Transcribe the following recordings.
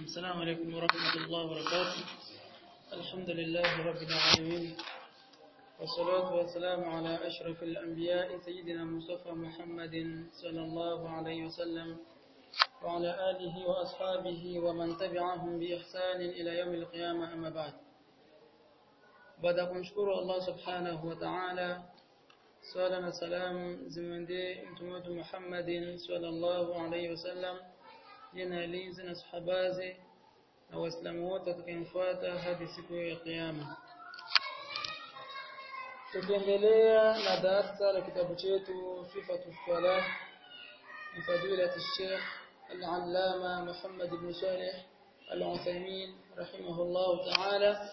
السلام عليكم ورحمة الله وبركاته الحمد لله رب العالمين والصلاة والسلام على أشرف الأنبياء سيدنا مصطفى محمد صلى الله عليه وسلم وعلى آله وأصحابه ومن تبعهم بإحسان إلى يوم القيامة أما بعد baada ya kumshukuru Allah subhanahu wa ta'ala swala na salam zimwendee mtume wetu Muhammadin sallallahu alaihi wasallam jina linzi na sahabaze na waislamu wote watakayemfuata hadi siku ya kiyama tukiendelea na darasa la kitabu chetu sifatu salah ni fadilati Sheikh al-Allama Muhammad ibn Salih al-Uthaymeen rahimahullah ta'ala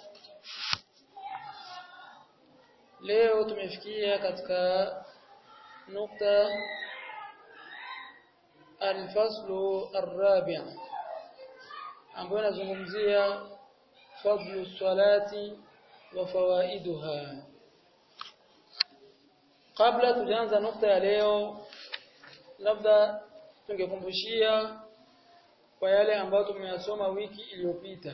Leo tumefikia katika nukta al-faslu ar-rabi' ambayo inazungumzia fadlu salati wa fawaiduha. Kabla tujaanza nukta ya leo, labda tungekumbushia kwa yale ambayo tumeyasoma wiki iliyopita.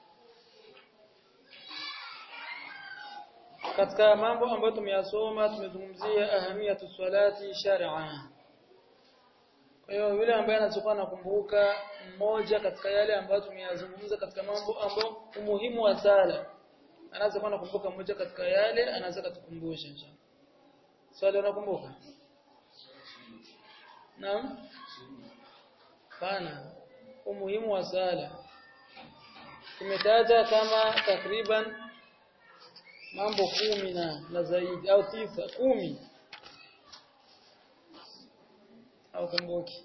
katika mambo ambayo tumeyasoma tumezungumzia ahamiyatu salati shar'a kwa hiyo yule ambaye anachokuwa nakumbuka mmoja katika yale ambayo tumeyazungumza katika mambo ambayo umuhimu wa sala anaweza kuwa nakumbuka mmoja katika yale anaweza kutukumbusha inshallah swali unakumbuka naam pana umuhimu wa sala tumetaja kama takriban mambo kumi na na zaidi au tisa kumi au kumbuki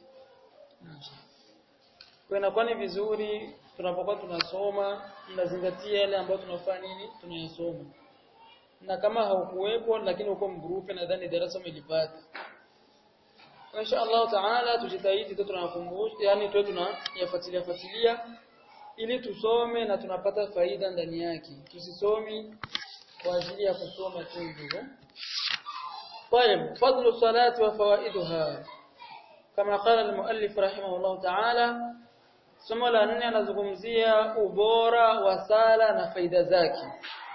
kwa inakuwa ni vizuri tunapokuwa tunasoma tunazingatia yale ambayo tunafanya nini tunayasoma na kama haukuwepo lakini uko mgrupe nadhani darasa umelipata insha Allah taala tujitahidi tu tunakumbusha yani tu tunayafuatilia fuatilia ili tusome na tunapata faida ndani yake tusisomi kwa ajili ya kusoma tu hivyo. طيب فضل الصلاة وفوائدها كما قال المؤلف رحمه الله تعالى somo la nne anazungumzia ubora wa sala na faida zake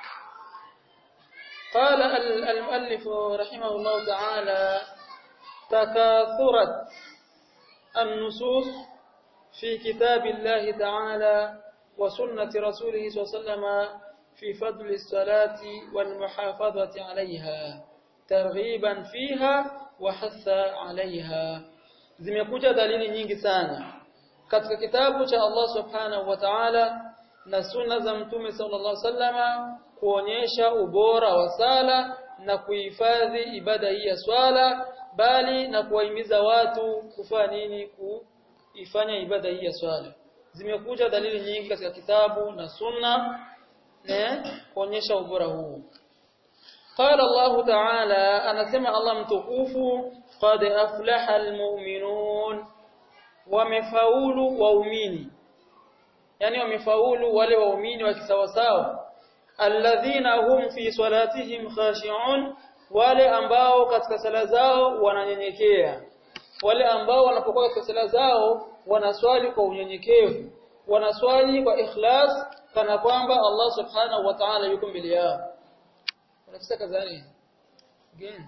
قال المؤلف رحمه الله تعالى تكاثرت النصوص في كتاب الله تعالى وسنة رسوله صلى الله عليه وسلم في فضل الصلاة والمحافظة عليها ترغيبا فيها وحث عليها zimekuja dalili nyingi sana katika kitabu cha Allah subhanahu wa ta'ala na sunna za mtume sallallahu alaihi wasallama kuonyesha ubora wa sala na kuhifadhi ibada hii ya swala bali na kuwahimiza watu kufanya nini kuifanya ibada hii ya swala zimekuja dalili nyingi katika kitabu na sunna kuonyesha ubora huu قال الله تعالى anasema Allah mtukufu qad aflaha almu'minun wamefaulu waumini yani wamefaulu wale waumini wa kisawasawa alladhina hum fi salatihim khashi'un wale ambao katika sala zao wananyenyekea wale ambao wanapokuwa katika sala zao wanaswali kwa unyenyekevu wanaswali kwa ikhlas kana kwamba Allah subhanahu wa ta'ala yuko mbele yao unafisa kazani again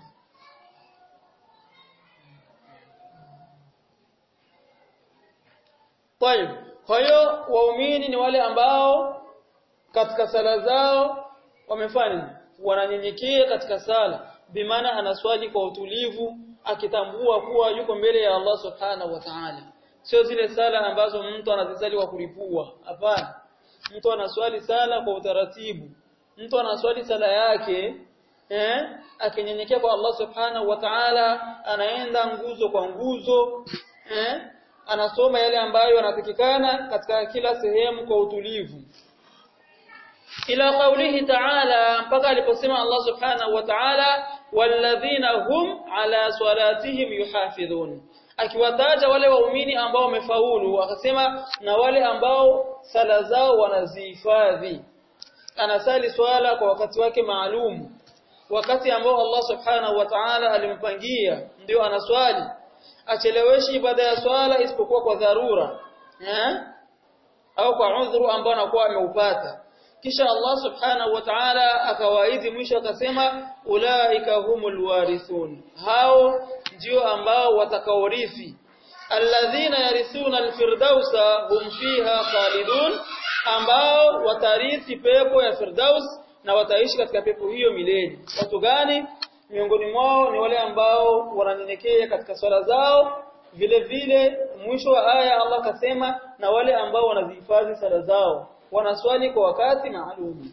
طيب kwa hiyo waumini ni wale ambao katika sala zao wamefanya wananyenyekea katika sala bimaana anaswali kwa utulivu akitambua kuwa yuko mbele ya Allah subhanahu wa ta'ala sio zile sala ambazo mtu anazisali kwa kulipua hapana mtu anaswali sala kwa utaratibu mtu anaswali sala yake eh akinyenyekea kwa Allah subhanahu wa ta'ala anaenda nguzo kwa nguzo eh anasoma yale ambayo yanatakikana katika kila sehemu kwa utulivu ila qawlihi ta'ala mpaka aliposema Allah subhanahu wa ta'ala walladhina hum ala salatihim yuhafidhun akiwataja wale waumini ambao wamefaulu akasema na wale ambao sala zao wanazihifadhi anasali swala kwa wakati wake maalum wakati ambao Allah subhanahu wa ta'ala alimpangia ndio anaswali acheleweshi ibada ya swala isipokuwa kwa dharura eh au kwa udhuru ambao anakuwa ameupata kisha Allah subhanahu wa ta'ala akawaidhi mwisho akasema ulaika humul warithun hao ndio ambao watakaorithi alladhina yarithuna alfirdausa hum fiha khalidun ambao watarithi pepo ya firdaus na wataishi katika pepo hiyo milele watu gani miongoni mwao ni wale ambao wananyenyekea katika swala zao vile vile mwisho wa aya Allah kasema na wale ambao wanazihifadhi sala zao wanaswali kwa wakati maalum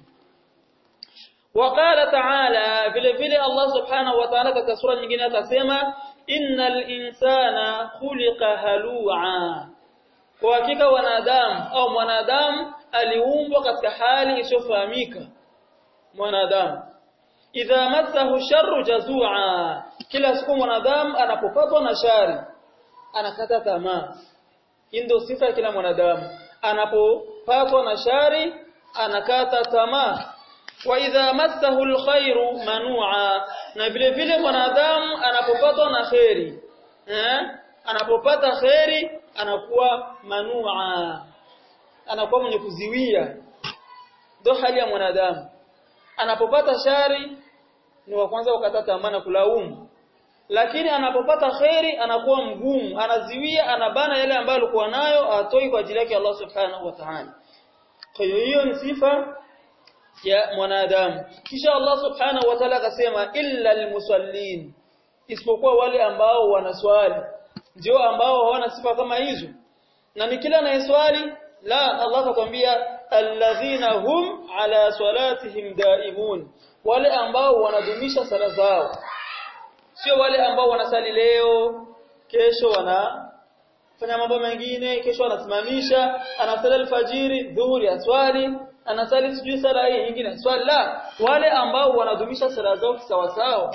وقال تعالى vile vile Allah subhanahu wa ta'ala katika sura nyingine akasema innal insana khuliqa halu'a kwa hakika wanadamu au mwanadamu aliumbwa katika hali isiyofahamika mwanadamu idha massahu sharru jazua kila siku mwanadamu anapopatwa na shari anakata tamaa ndio sifa ya kila mwanadamu anapopatwa na shari anakata tamaa wa idha massahu alkhairu manua na vile vile mwanadamu anapopatwa na khairi eh anapopata khairi anakuwa manua anakuwa mwenye kuziwia ndio hali ya mwanadamu anapopata shari ni wa kwanza ukata tamaa na kulaumu lakini anapopata khairi anakuwa mgumu anaziwia anabana yale ambayo alikuwa nayo atoi kwa ajili yake Allah subhanahu wa ta'ala kwa hiyo hiyo ni sifa ya mwanadamu kisha Allah subhanahu wa ta'ala akasema illa almusallin isipokuwa wale ambao wanaswali ndio ambao hawana sifa kama hizo na ni kila anayeswali la Allah atakwambia alladhina hum ala salatihim daimun wale ambao wanadumisha sala zao sio wale ambao wanasali leo kesho wana fanya mambo mengine kesho anasimamisha anasali alfajiri dhuhuri aswali anasali sijui sala hii nyingine swali la wale ambao wanadumisha sala zao sawa sawa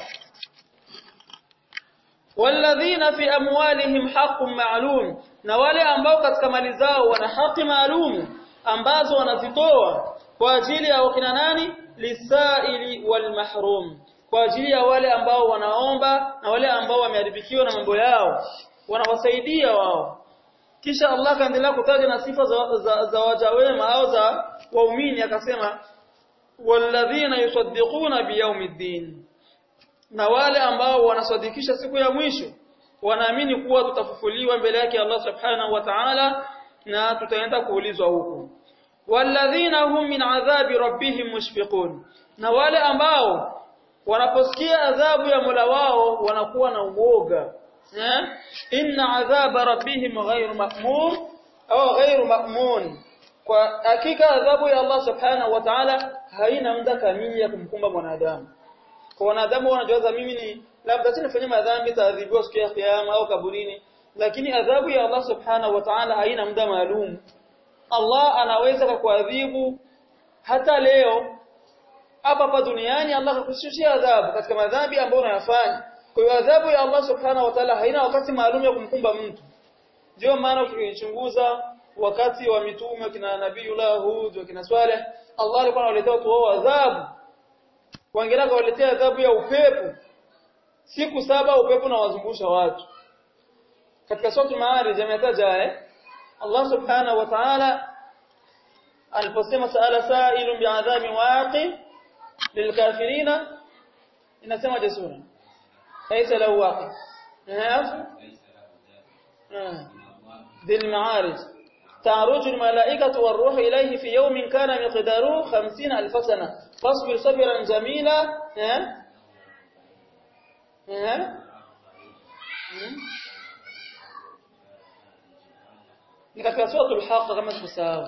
walladhina fi amwalihim haqqun ma'lum na wale ambao katika mali zao wana haki maalum ambazo wanazitoa kwa ajili ya wakina nani lisaili wal mahrum kwa ajili ya wale ambao wanaomba na wale ambao wameharibikiwa na mambo yao wanawasaidia wao kisha Allah kaendelea kutaja na sifa za, za, za waja wema au za waumini akasema walladhina yusaddiquna biyaumiddin na wale ambao wanasadikisha siku ya mwisho wanaamini kuwa tutafufuliwa mbele yake Allah subhanahu wa ta'ala na tutaenda kuulizwa huko walladhina hum min adhabi rabbihim mushfiqun na wale ambao wanaposikia adhabu ya Mola wao wanakuwa na uoga eh inna adhaba rabbihim ghayru ma'mun au ghayru ma'mun kwa hakika adhabu ya Allah subhanahu wa ta'ala haina muda kamili ya kumkumba mwanadamu kwa wanadamu wanajawaza mimi ni labda sinafanya madhambi taadhibiwa siku ya kiyama au kaburini lakini adhabu ya Allah subhanahu wa ta'ala haina muda maalum Allah anaweza kukuadhibu hata leo hapa hapa duniani Allah akakushushia adhabu katika madhambi ambayo unayafanya kwa hiyo adhabu ya Allah subhanahu wa ta'ala haina wakati maalum ya kumkumba mtu ndio maana ukichunguza wakati wa mitume kina nabiiullah Hud kina Saleh Allah alikuwa anawaletea watu wao adhabu wangera kawaletea adhabu ya upepo siku saba upepo na wazungusha watu katika sura Maarij ametaja eh Allah subhanahu wa ta'ala aliposema saala sa'ilun bi'adhabi waqi lilkafirina inasema jasura laysa lahu waqi ذي المعارج تعرج الملائكة والروح إليه في يوم كان مقداره خمسين ألف سنة فاصبر صبرا جميلا ها ها ni katika suratul haqq kama tusahau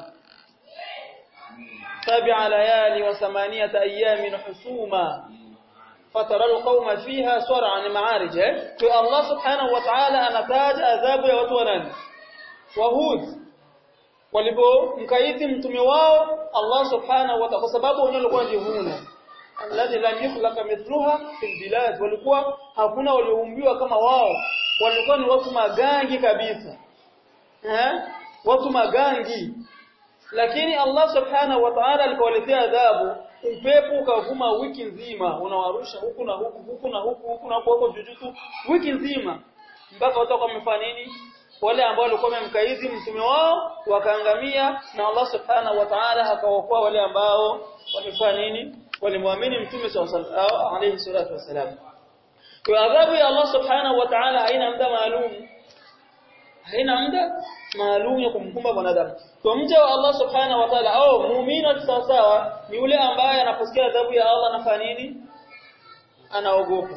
sab'a layali wa thamaniyata ayamin husuma fatara alqawma fiha sar'an ma'arij kwa Allah subhanahu wa ta'ala anataja adhabu ya watu wanani wahud walipomkaidi mtume wao Allah subhanahu wa ta'ala kwa sababu wenyewe walikuwa jihuna alladhi lam yukhlaq mithluha fil bilad walikuwa hakuna walioumbiwa kama wao walikuwa ni watu magangi kabisa eh watu magangi lakini Allah subhanahu wa ta'ala alikawaletea adhabu upepo ukavuma wiki nzima unawarusha huku na huku huku na huku huku na huku jujutu wiki nzima mpaka watakuwa wamefanya nini wale ambao walikuwa wamemkaidi mtume wao wakaangamia na Allah subhanahu wa ta'ala akawaokoa wale ambao walifanya nini walimwamini mtume sallallahu alayhi salatu wasalam kwa adhabu ya Allah subhanahu wa ta'ala haina muda maalum haina muda maalum ya kumkumba mwanadamu kwa mja wa Allah subhanahu wa ta'ala au muumini wa sawa ni yule ambaye anaposikia adhabu ya Allah anafanya nini anaogopa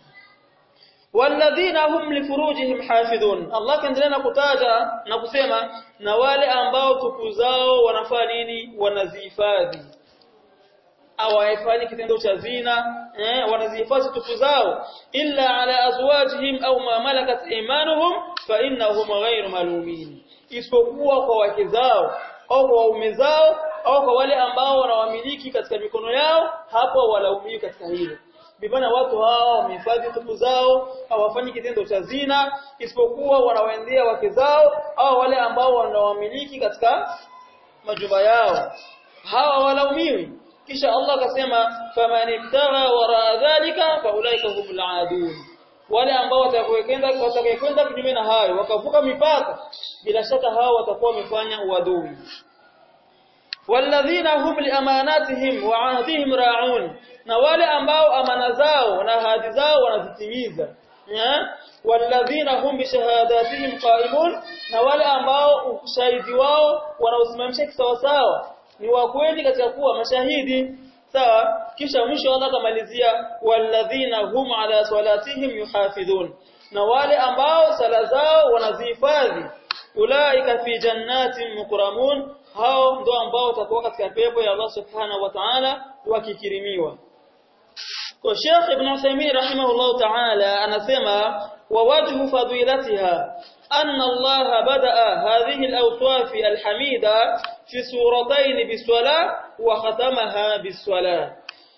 walladhina hum lifurujihim hafidhun Allah kaendelea na kutaja na kusema na wale ambao tupu zao wanafanya nini wanazihifadhi hawaifanyi kitendo cha zina eh wanazihifadhi tupu zao illa ala azwajihim au ma malakat imanuhum fa innahum ghayru malumin isipokuwa kwa wake zao au kwa waume zao au kwa wale ambao wanawamiliki katika mikono yao hapo walaumiwi katika hilo bibana watu hao wamehifadhi tupu zao hawafanyi kitendo cha zina isipokuwa wanawaendea wake zao au wale ambao wanawamiliki katika majumba yao hawa walaumiwi kisha Allah akasema faman ibtagha wara dhalika faulaika humul aadun wale ambao watakayokwenda watakayokwenda kinyume na hayo wakavuka mipaka bila shaka hao watakuwa wamefanya uadui walladhina hum liamanatihim wa ahdihim ra'un na wale ambao amana zao na ahadi zao wanazitimiza walladhina hum bishahadatihim qaimun na wale ambao ushahidi wao wanaosimamisha kisawasawa ni wa kweli katika kuwa mashahidi sawa kisha mwisho Allah akamalizia walladhina hum ala salatihim yuhafidhun na wale ambao sala zao wanazihifadhi ulaika fi jannatin mukramun hao ndio ambao watakuwa katika pepo ya Allah subhanahu wa ta'ala wakikirimiwa kwa Sheikh Ibn Uthaymeen rahimahullah ta'ala anasema wa wajhu fadilatiha anna Allah badaa hadhihi al-awsaf al-hamida fi suratayn bis-salah wa khatamaha bis-salah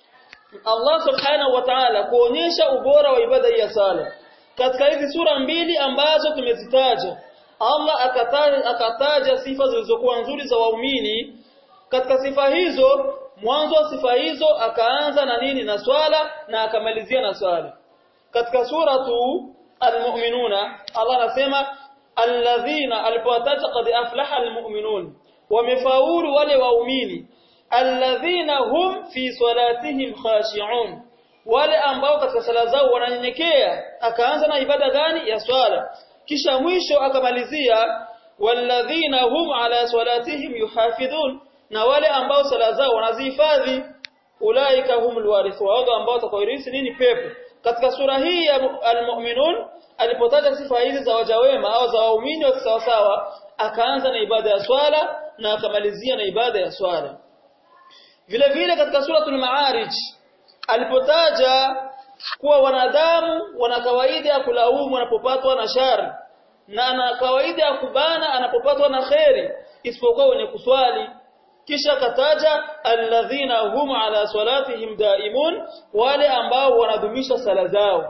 Allah subhanahu wa ta'ala kuonyesha ubora wa ibada ya sala katika hizi sura mbili ambazo tumezitaja Allah akataja, akataja sifa zilizokuwa nzuri za waumini katika sifa hizo mwanzo wa sifa hizo akaanza na nini na swala na akamalizia na swala katika suratu almu'minuna Allah anasema alladhina alipowataja qad aflaha almu'minun wamefaulu wale waumini alladhina hum fi salatihim khashi'un wale ambao katika sala zao wananyenyekea akaanza na ibada gani ya swala kisha mwisho akamalizia walladhina hum ala salatihim yuhafidhun na wale ambao sala zao wanazihifadhi ulaika humul warithun wao ambao watakaoirithi nini pepo katika sura hii ya almu'minun alipotaja sifa hizi za waja wema au za waumini wa sawasawa akaanza na ibada ya swala na akamalizia na ibada ya swala vile vile katika suratul maarij alipotaja kuwa wanadamu wana kawaida ya kulaumu wanapopatwa na shari na ana kawaida ya kubana anapopatwa na kheri isipokuwa wenye kuswali kisha kataja alladhina hum ala salatihim daimun wale ambao wanadumisha sala zao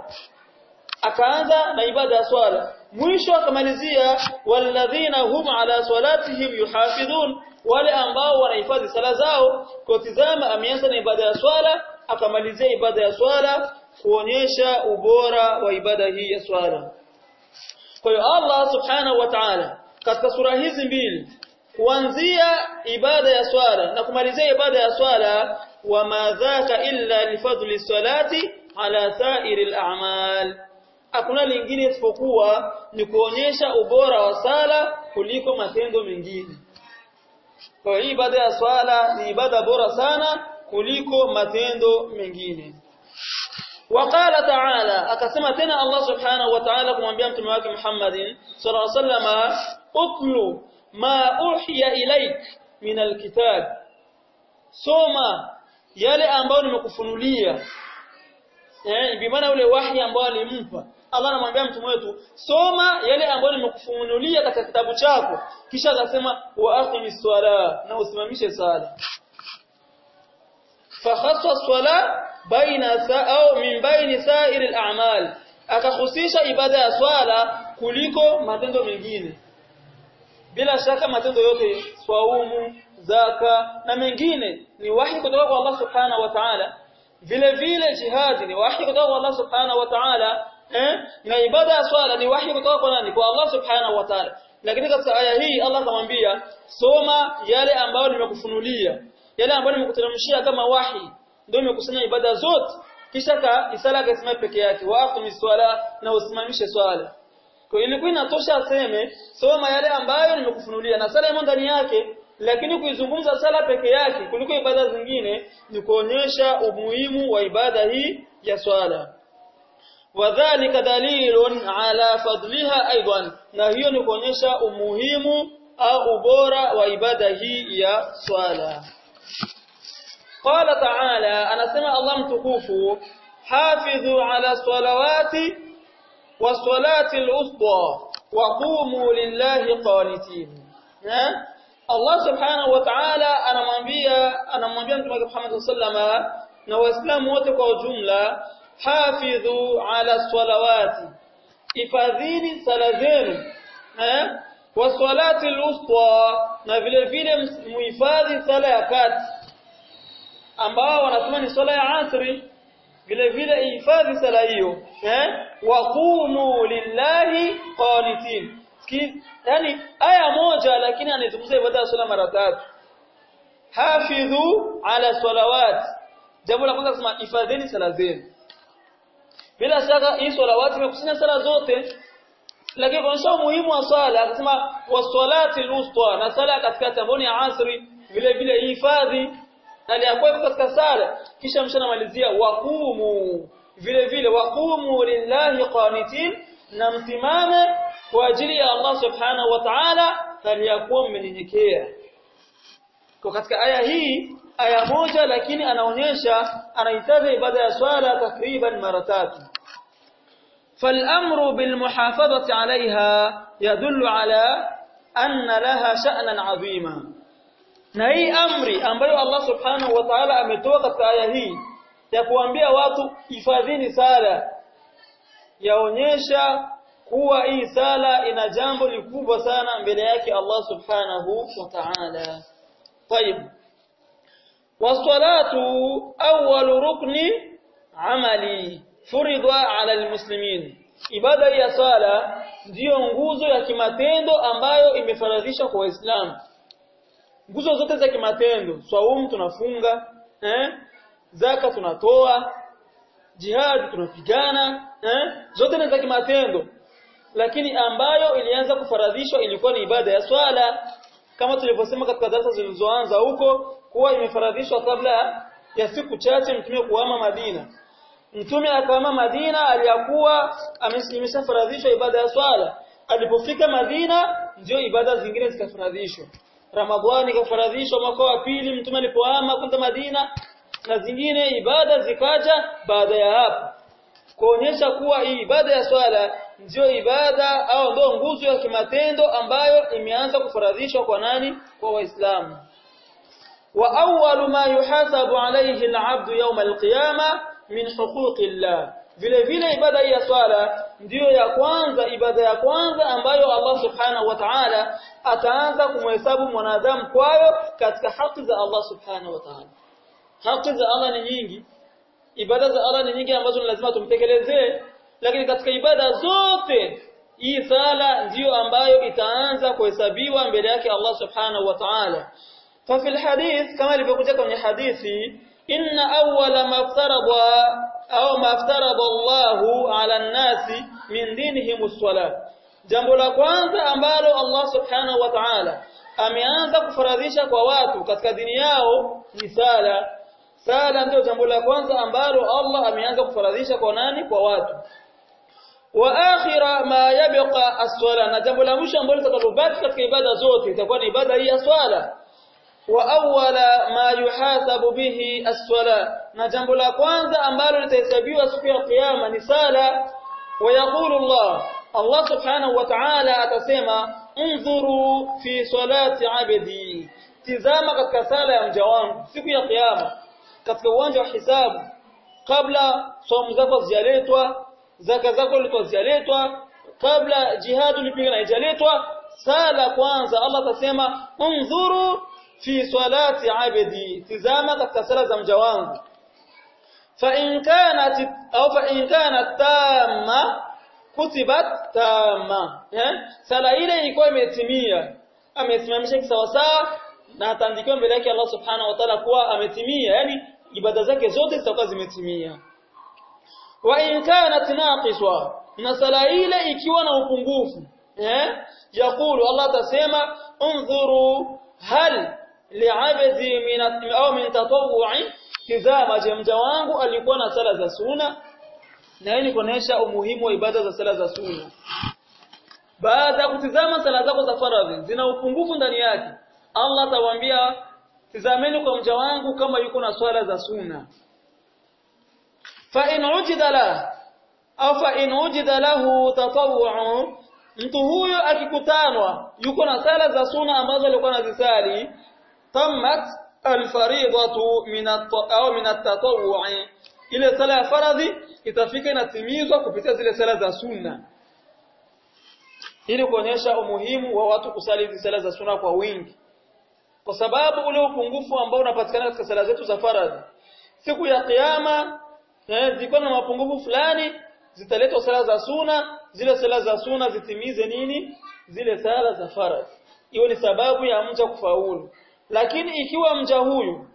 akaanza na ibada ya swala mwisho akamalizia walladhina hum ala salatihim yuhafidhun wale ambao wanahifadhi sala zao kwa tizama ameanza na ibada ya swala akamalizia ibada ya swala kuonyesha ubora wa ibada hii ya swala kwa hiyo Allah subhanahu wa ta'ala katika sura hizi mbili kuanzia ibada ya swala na kumalizia ibada ya swala wa madhaka illa lifadli salati ala sa'iri al-a'mal hakuna lingine isipokuwa ni kuonyesha ubora wa sala kuliko matendo mengine kwa hiyo ibada ya swala ni ibada bora sana kuliko matendo mengine وقال تعالى akasema tena Allah subhanahu wa ta'ala kumwambia mtume wake Muhammad sallallahu alaihi wasallam utlu ma uhiya ilaik min alkitab soma yale ambayo nimekufunulia eh bi maana ule wahi ambao alimpa Allah anamwambia mtume wetu soma yale ambayo nimekufunulia katika kitabu chako kisha akasema wa aqimis swala na usimamishe sala fakhassa swala baina au min baini sa'ir al-a'mal akakhusisha ibada ya swala kuliko matendo mengine bila shaka matendo yote swaumu zaka na mengine ni wahi kutoka kwa Allah subhanahu wa ta'ala vile vile jihadi ni wahi kutoka kwa Allah subhanahu wa ta'ala eh na ibada ya swala ni wahi kutoka kwa nani kwa Allah subhanahu wa ta'ala lakini katika aya hii Allah akamwambia soma yale ambayo nimekufunulia yale ambayo nimekuteremshia kama wahi ndio imekusanya ibada zote kisha ka isala akasema peke yake wa aqimis swala na usimamishe swala kwa ilikuwa inatosha aseme soma yale ambayo nimekufunulia na sala imo ndani yake lakini kuizungumza sala peke yake kuliko ibada zingine ni kuonyesha umuhimu wa ibada hii ya swala wadhālika dalilun ala fadliha aidan na hiyo ni kuonyesha umuhimu au ubora wa ibada hii ya swala qala ta'ala anasema Allah mtukufu hafidhu ala salawati was-salati al-wusta wa qumu lillahi qanitin Allah subhanahu wa ta'ala anamwambia anamwambia Mtume Muhammad sallama na waislamu wote kwa ujumla hafidhu ala salawati ifadhini sala zenu eh waswalati al-wusta na vile vile muhifadhi sala ya kati ambao wanasema ni swala ya asri vile vile ihifadhi sala hiyo eh waqumu lillahi qanitin yani aya moja lakini anazungumza ibada ya swala mara tatu hafidhu ala salawat jambo la kwanza kusema ifadhini sala zenu bila shaka hii salawati imekusanya sala zote lakini kuonyesha umuhimu wa swala akasema waswalati alwusta na sala katikati ambayo ni ya asri vile vile hifadhi aliyakuwa katika sala kisha mshanamalizia waqumu vile vile waqumu lillahi qanitin na msimame kwa ajili ya Allah subhanahu wa ta'ala aliyakuwa mmenyenyekea kwa katika aya hii aya moja lakini anaonyesha anahitaji ibada ya swala takriban mara tatu فالامر بالمحافظه عليها يدل على ان لها شأنا عظيما na hii amri ambayo Allah subhanahu wa ta'ala ametoa katika aya hii ya kuambia watu hifadhini sala yaonyesha kuwa hii sala ina jambo likubwa sana mbele yake Allah subhanahu wa ta'ala طيب والصلاه اول ركن عملي فرض على المسلمين ibada ya sala ndiyo nguzo ya kimatendo ambayo imefaradhishwa kwa waislamu nguzo zote za kimatendo swaumu tunafunga eh zaka tunatoa jihad tunapigana eh zote ni za kimatendo lakini ambayo ilianza kufaradhishwa ilikuwa ni ibada ya swala kama tulivyosema katika darasa zilizoanza huko kuwa imefaradhishwa kabla ya siku chache mtume kuhama Madina mtume akahama Madina aliyakuwa imeshafaradhishwa ibada ya swala alipofika Madina ndio ibada zingine zikafaradhishwa Ramadhani ikafaradhishwa mwaka wa pili mtume alipohama kwenda Madina na zingine ibada zikaja baada ya hapo kuonyesha kuwa hii ibada ya swala ndio ibada au ndio nguzo ya kimatendo ambayo imeanza kufaradhishwa kwa nani kwa waislamu wa awwalu ma yuhasabu alayhi al-'abdu yawm al-qiyama min huquqillah vile vile ibada ya swala ndiyo ya kwanza ibada ya kwanza ambayo Allah subhanahu wa ta'ala ataanza kumhesabu mwanadamu kwayo katika haki za Allah subhanahu wa ta'ala haki za Allah ni nyingi ibada za Allah ni nyingi ambazo ni lazima tumtekelezee lakini katika ibada zote hii sala ndiyo ambayo itaanza kuhesabiwa mbele yake Allah subhanahu wa ta'ala ففي الحديث كما ilivyokuja kwenye hadithi inna awwala ma aftarada au ma aftarada Allahu ala an-nasi min dinihim as-salat jambo la kwanza ambalo Allah subhanahu wa ta'ala ameanza kufaradhisha kwa watu katika dini yao ni sala sala ndio jambo la kwanza ambalo Allah ameanza kufaradhisha kwa nani kwa watu wa akhira ma yabqa as-sala na jambo la mwisho ambalo litakalobaki katika ibada zote itakuwa ni ibada hii ya swala wa awwala ma yuhasabu bihi as-sala na jambo la kwanza ambalo litahesabiwa siku ya kiyama ni sala wa yaqulu Allah Allah subhanahu wa ta'ala atasema unzuru fi salati abdi tizama katika sala ya mja wangu siku ya kiyama katika uwanja wa hisabu kabla somo zako zijaletwa zaka zako zilizoletwa kabla jihadu lipiga na ijaletwa sala kwanza Allah atasema unzuru fi salati abdi tizama katika sala za mja wangu fa in kanat au fa in kanat tamma kutibat tama eh sala ile ilikuwa imetimia amesimamisha kisawasawa na ataandikiwa mbele yake Allah subhanahu wa ta'ala kuwa ametimia yani ibada zake zote zitakuwa zimetimia wa in kanat naqiswa na sala ile ikiwa na upungufu eh yakulu Allah atasema unzuru hal li'abdi min au min tatawwu'i kizama je mja wangu alikuwa na sala za sunna na hii ni kuonesha umuhimu wa ibada za sala za sunna baada ya kutizama sala zako za faradhi zina upungufu ndani yake Allah atawaambia tizameni kwa mja wangu kama yuko na swala za sunna fa in ujida la au fa in ujida lahu tatawwu mtu huyo akikutanwa yuko na sala za sunna ambazo alikuwa anazisali tammat alfaridatu min au min at-tatawwu ile sala ya faradhi itafika inatimizwa kupitia zile sala za sunna ili kuonyesha umuhimu wa watu kusali hizi sala za sunna kwa wingi kwa sababu ule upungufu ambao unapatikana katika sala zetu za faradhi siku ya kiyama eh, ziko na mapungufu fulani zitaletwa sala za sunna zile sala za sunna zitimize nini zile sala za faradhi hiyo ni sababu ya mja kufaulu lakini ikiwa mja huyu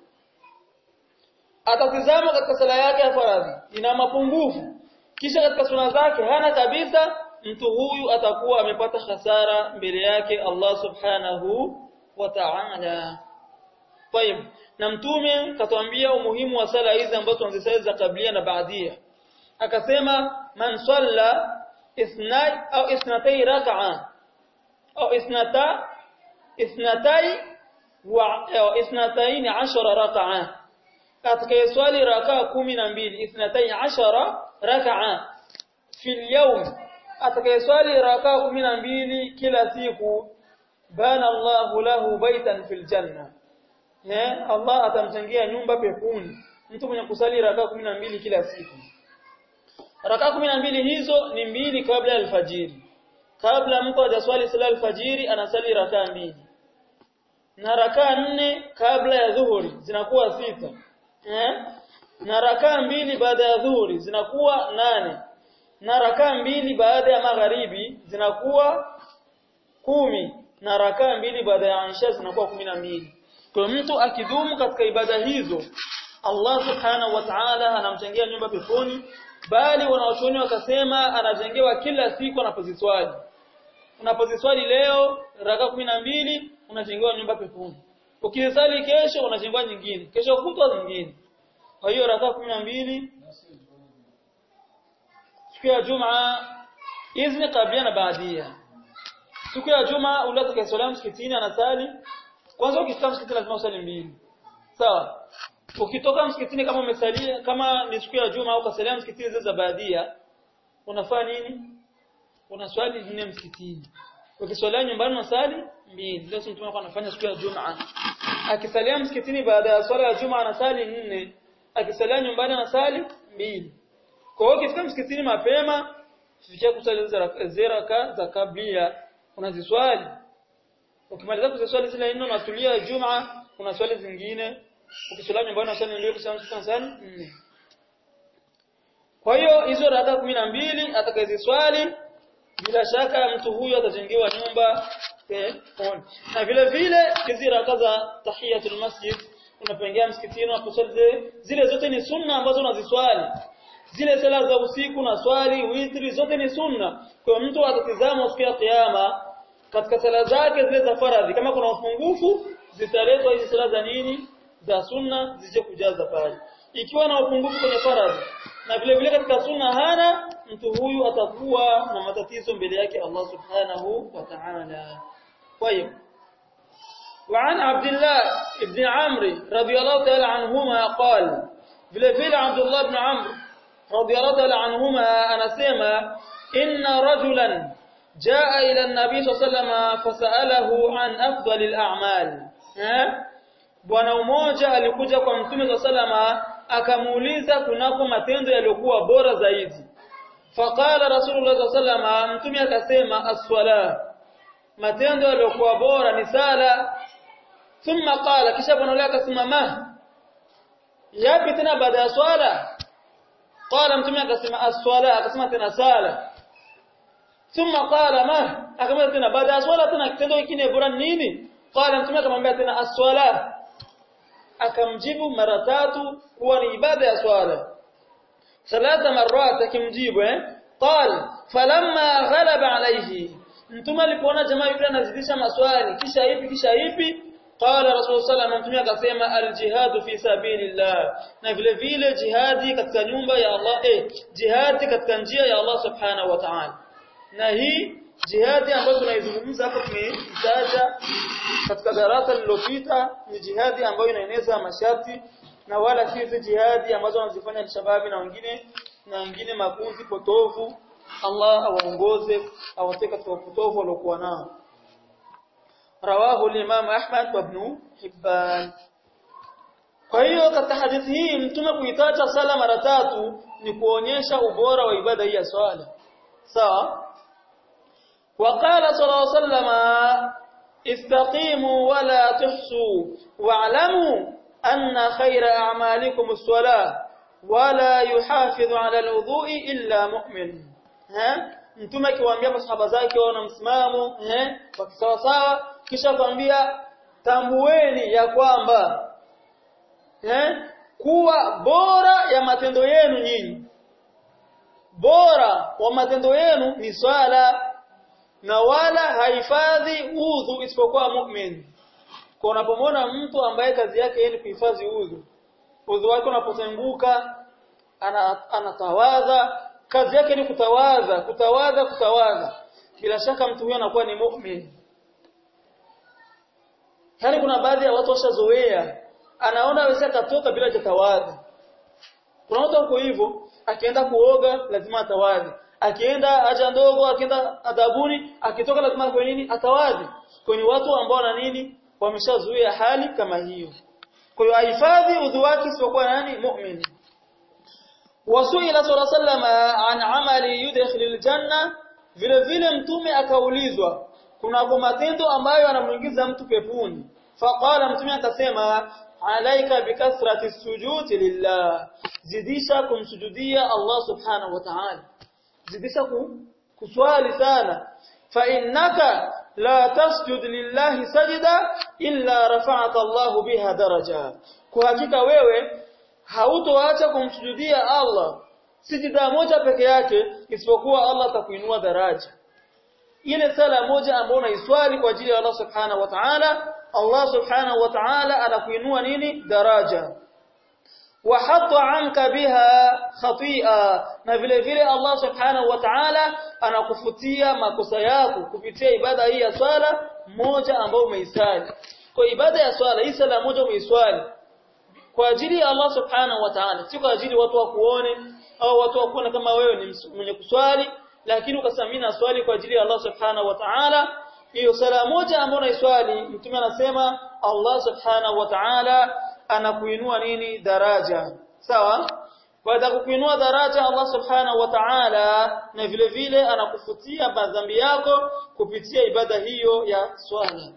atatizama katika sala yake ya faradhi ina mapungufu kisha katika suna zake hana kabisa mtu huyu atakuwa amepata hasara mbele yake Allah subhanahu wa ta'ala. Tayeb, na mtume katuambia umuhimu wa sala hizi ambazo tunazisali za kablia na baadia. Akasema man salla ithnai au ithnatay rak'a au ithnata ithnatay wa au ithnatayn 10 rak'a. Atakayeswali rak'a 12 ithnatay 10 rak'a fi al atakayeswali raka 12 kila siku bana Allahu lahu baitan fil janna eh Allah atamjengia nyumba peponi mtu mwenye kusali raka 12 kila siku raka 12 hizo ni mbili kabla ya alfajiri kabla mtu hajaswali sala alfajiri anasali raka mbili na raka nne kabla ya dhuhuri zinakuwa sita eh na raka mbili baada ya dhuhuri zinakuwa nane na rakaa mbili baada ya magharibi zinakuwa kumi na rakaa mbili baada ya Aisha zinakuwa kumi na mbili. Kwa mtu akidumu katika ibada hizo Allah subhanahu wa ta'ala anamjengea nyumba peponi bali wanawachuoni wakasema anajengewa kila siku anapoziswali. Unapoziswali leo rakaa kumi na mbili unajengewa nyumba peponi. Ukisali kesho unajengewa nyingine, kesho kutwa nyingine. Kwa hiyo rakaa kumi na mbili siku ya Juma hizi ni kabla na baadia. Siku ya Juma ule atakayeswali msikitini anasali kwanza ukifika msikitini lazima usali mbili. Sawa? Ukitoka msikitini kama umesalia kama ni siku ya Juma au kasalia msikitini zile za baadia unafanya nini? Unaswali nne msikitini. Ukiswalia nyumbani unasali mbili. Ndio mtume alikuwa anafanya siku ya Juma. Akisalia msikitini baada ya swala ya Juma anasali nne. Akisalia nyumbani anasali mbili. Kwa hiyo ukifika msikitini mapema, fikia kusali zile raka za kablia, unaziswali. Ukimaliza kuziswali zile nne unatulia Juma, unaswali zingine. Ukiswali nyumbani unaswali ndio kusema unaswali nne. Kwa hiyo hizo raka kumi na mbili atakayeziswali bila shaka mtu huyo atajengewa nyumba peponi. Na vile vile hizi raka za tahiyatul masjid unapoingia msikitini unaposwali zile zote ni sunna ambazo unaziswali zile sala za usiku na swali witri zote ni sunna kwa mtu atatizama siku ya kiyama katika sala zake zile za faradhi kama kuna upungufu zitaletwa hizi sala za nini za sunna zije kujaza pale ikiwa na upungufu kwenye faradhi na vile vile katika sunna hana mtu huyu atakuwa na matatizo mbele yake Allah subhanahu wa ta'ala kwa hiyo وعن عبد الله بن عمرو رضي الله تعالى عنهما قال vile vile Abdullah ibn Amr radiyallahu ta'ala anhuma anasema inna rajulan jaa ila an-nabi sallallahu fasalahu an afdalil a'mal bwana mmoja alikuja kwa mtume sallallahu akamuuliza kunako matendo yaliyokuwa bora zaidi faqala rasulullah sallallahu mtume akasema as-sala matendo yaliyokuwa bora ni sala thumma qala kisha bwana yule akasema ma yapi tena baada ya swala qala mtume akasema as-swala akasema tena sala thumma qala ma akamwambia tena baada ya swala tena kitendo kingine bora nini qala mtume akamwambia tena as-swala akamjibu mara tatu kuwa ni ibada ya swala thalatha marrat akimjibu eh qal falamma ghalaba alayhi mtume alipoona jamaa yule anazidisha maswali kisha ipi kisha ipi qala rasul sallallahu mtume akasema aljihadu fi sabilillah na vile vile jihadi katika nyumba ya Allah eh jihadi katika njia ya Allah subhanahu wa ta'ala na hii jihadi ambayo tunaizungumza hapa tumeitaja katika darasa lililopita ni jihadi ambayo inaeneza masharti na wala si hizi jihadi ambazo wanazifanya shababi na wengine na wengine makundi potofu Allah awaongoze awatoe katika upotofu waliokuwa nao rawahu al-Imam Ahmad wa Ibn Hibban kwa hiyo katika hadithi hii mtume kuitaja sala mara tatu ni kuonyesha ubora wa ibada hii ya swala sawa وقال صلى الله عليه وسلم استقيموا ولا تحسوا واعلموا أن خير أعمالكم الصلاة ولا يحافظ على الوضوء إلا مؤمن ها mtume akiwaambia masahaba zake wana msimamo eh wakisawa sawa kisha kwambia tambueni ya kwamba eh kuwa bora ya matendo yenu nyinyi bora wa matendo yenu ni swala na wala haifadhi udhu isipokuwa mu'min kwa unapomwona mtu ambaye kazi yake ni kuhifadhi udhu udhu wake unapotenguka anatawadha ana kazi yake ni kutawadha kutawadha kutawadha bila shaka mtu huyo anakuwa ni mu'min yani kuna baadhi ya watu washazoea anaona aweza katoka bila kutawadha kuna watu wako hivyo akienda kuoga lazima atawadhi akienda haja ndogo akienda adabuni akitoka lazima kwa nini atawadhi kwenye watu ambao na nini wameshazuia hali kama hiyo kwa hiyo ahifadhi udhu wake isipokuwa nani mu'min wasuila sallama an amali yudkhil aljanna vile vile mtume akaulizwa kuna matendo ambayo anamuingiza mtu peponi faqala mtume akasema alaika bikathrati sujudi lillah zidisha kumsujudia Allah subhanahu wa ta'ala zidisha kuswali sana fa innaka la tasjud lillahi sajda illa rafa'aka Allah biha daraja kwa hakika wewe hautoacha kumsujudia Allah sijida moja peke yake isipokuwa Allah atakuinua daraja ile sala moja ambayo unaiswali kwa ajili ya Allah subhanahu wa ta'ala Allah subhanahu wa ta'ala anakuinua nini daraja وحط عنك بها خطيئه na vile vile Allah subhanahu wa ta'ala anakufutia makosa yako kupitia ibada hii ya swala moja ambayo umeisali kwa ibada ya swala hii sala moja umeiswali kwa ajili ya Allah subhanahu wa ta'ala si kwa ajili watu wakuone au watu wakuone kama wewe ni mwenye kuswali lakini ukasamina swali kwa ajili ya Allah subhanahu wa ta'ala hiyo sala moja ambayo unaiswali mtume anasema Allah subhanahu wa ta'ala anakuinua nini daraja sawa baada kukuinua daraja Allah subhanahu wa ta'ala na vile vile anakufutia madhambi yako kupitia ibada hiyo ya swala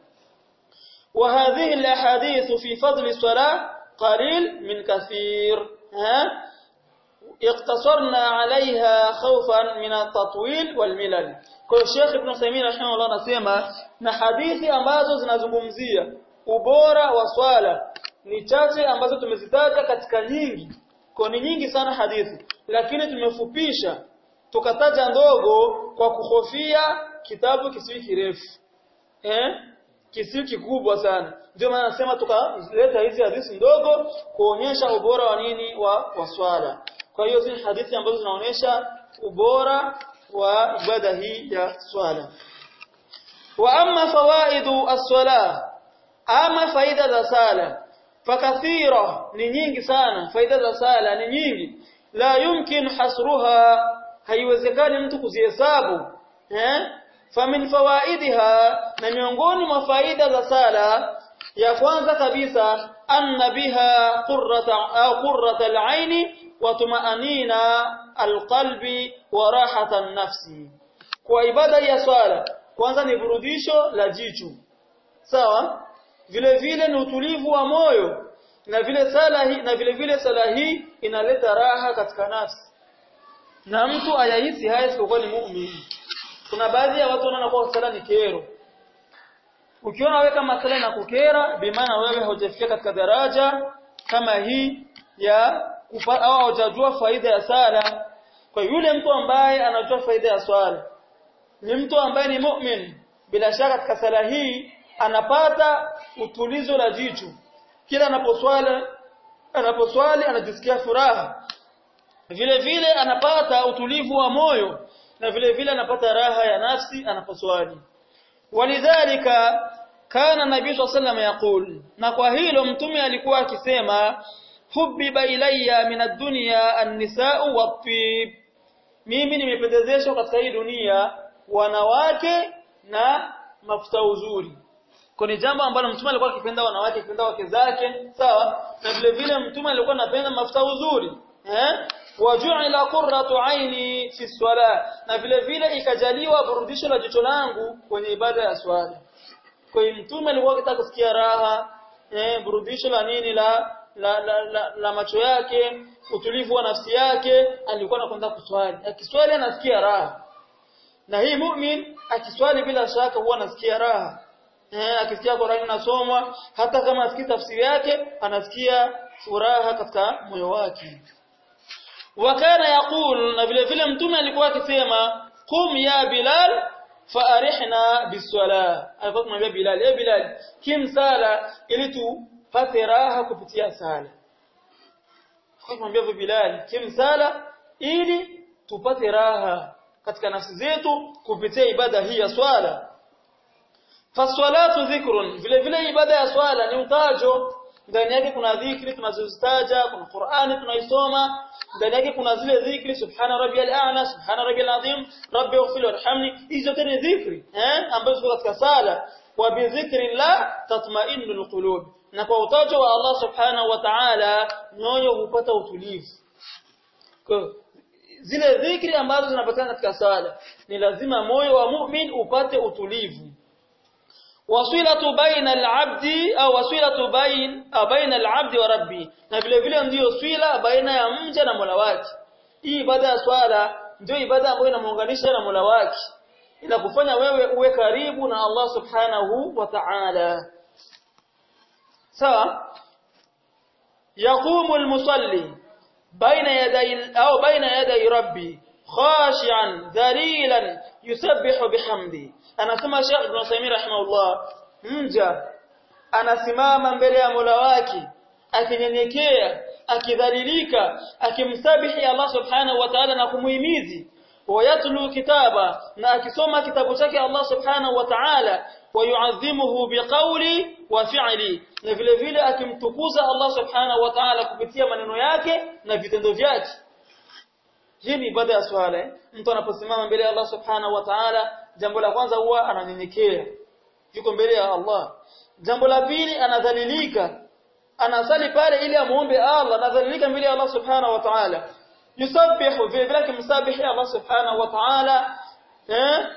وهذه الاحاديث في فضل الصلاه قليل من كثير ها اقتصرنا عليها خوفا من التطويل والملل kwa Sheikh Ibn Uthaymeen rahimahullah anasema na hadithi ambazo zinazungumzia ubora wa swala ni chache ambazo tumezitaja katika nyingi kwa ni nyingi sana hadithi lakini tumefupisha tukataja ndogo kwa kuhofia kitabu kisiwi kirefu eh kisiwi kikubwa sana ndio maana nasema tukaleta hizi hadithi ndogo kuonyesha ubora wa nini wa, wa swala kwa hiyo hizi hadithi ambazo zinaonyesha ubora wa ibada hii ya swala wa amma fawaidu as-sala ama faida za sala fakathira ni nyingi sana faida za sala ni nyingi la yumkin hasruha haiwezekani mtu kuzihesabu eh famin fawaidiha na miongoni mwa faida za sala ya kwanza kabisa anna biha qurrata au qurrata al-aini wa tumaanina al-qalbi wa rahata an-nafsi kwa ibada ya swala kwanza ni burudisho la jicho sawa vile vile ni utulivu wa moyo na vile sala hii na vile vile sala hii inaleta raha katika nafsi na mtu ayahisi haya isipokuwa ni muumini kuna baadhi ya watu wanaona kwa sala ni kero ukiona wewe kama sala na kukera bimaana wewe hujafika katika daraja kama hii ya kupa, au hujajua faida ya sala kwa yule mtu ambaye anajua faida ya swala ni mtu ambaye ni mu'min bila shaka katika sala hii anapata utulizo la jicho kila anaposwali anaposwali anajisikia furaha vile vile anapata utulivu wa moyo na vile vile anapata raha ya nafsi anaposwali walidhalika kana nabii sallallahu yaqul na kwa hilo mtume alikuwa akisema hubbiba ilayya min ad-dunya an-nisaa'u wat-tib mimi nimependezeshwa katika hii dunia wanawake na mafuta uzuri kwa ni jambo ambalo mtume alikuwa akipenda wanawake akipenda wake zake sawa na vile vile mtume alikuwa anapenda mafuta uzuri eh waju'ila qurratu aini fi swala na vile vile ikajaliwa burudisho la jicho langu kwenye ibada ya swala kwa hiyo mtume alikuwa akitaka kusikia raha eh burudisho la nini la la, la, la, la macho yake utulivu wa nafsi yake alikuwa anakwenda kuswali akiswali anasikia raha na hii mu'min akiswali bila shaka huwa anasikia raha eh akisikia Qur'ani inasomwa hata kama asikii tafsiri yake anasikia furaha katika moyo wake wakana yaqul na vile vile mtume alikuwa akisema qum ya bilal faarihna biswala alikuwa kumwambia bilal eh bilal kim sala ili tupate raha kupitia sala alikuwa kumwambia bilal kim sala ili tupate raha katika nafsi zetu kupitia ibada hii ya swala faswalatu dhikrun vile vile ibada ya swala ni utajo ndani yake kuna dhikri tunazozitaja kuna Qur'ani tunaisoma ndani yake kuna zile dhikri subhana rabbiyal a'la subhana rabbiyal azim rabbi ighfir warhamni hizo tena dhikri eh ambazo ziko katika sala wa bi dhikri la tatma'innu alqulub na kwa utajo wa Allah subhanahu wa ta'ala nyoyo hupata utulivu kwa zile dhikri ambazo zinapatikana katika sala ni lazima moyo wa mu'min upate utulivu wasilatu baina al-abdi au wasilatu bain baina al-abdi wa rabbi na vile vile ndiyo swila baina ya mja na Mola wake hii ibada ya swala ndio ibada ambayo inamuunganisha na Mola wake inakufanya wewe uwe karibu na Allah subhanahu wa ta'ala sawa yaqumu al-musalli baina yaday au baina yaday rabbi khashi'an dhalilan yusabbihu bihamdi anasema Sheikh Ibn Uthaymeen rahimahullah mja anasimama mbele ya Mola wake akinyenyekea akidhalilika akimsabihi Allah subhanahu wa ta'ala na kumuhimizi wayatlu kitaba na akisoma kitabu chake Allah subhanahu wa ta'ala wayuadhimuhu biqawli wa fi'li na vile vile akimtukuza Allah subhanahu wa ta'ala kupitia maneno yake na vitendo vyake hii ni ibada ya swala mtu anaposimama mbele ya Allah subhanahu wa ta'ala jambo la kwanza huwa ananyenyekea yuko mbele ya Allah jambo la pili anadhalilika anasali pale ili amuombe Allah anadhalilika mbele ya Allah subhanahu wa ta'ala yusabbihu vile vile kumsabihi Allah subhanahu wa ta'ala eh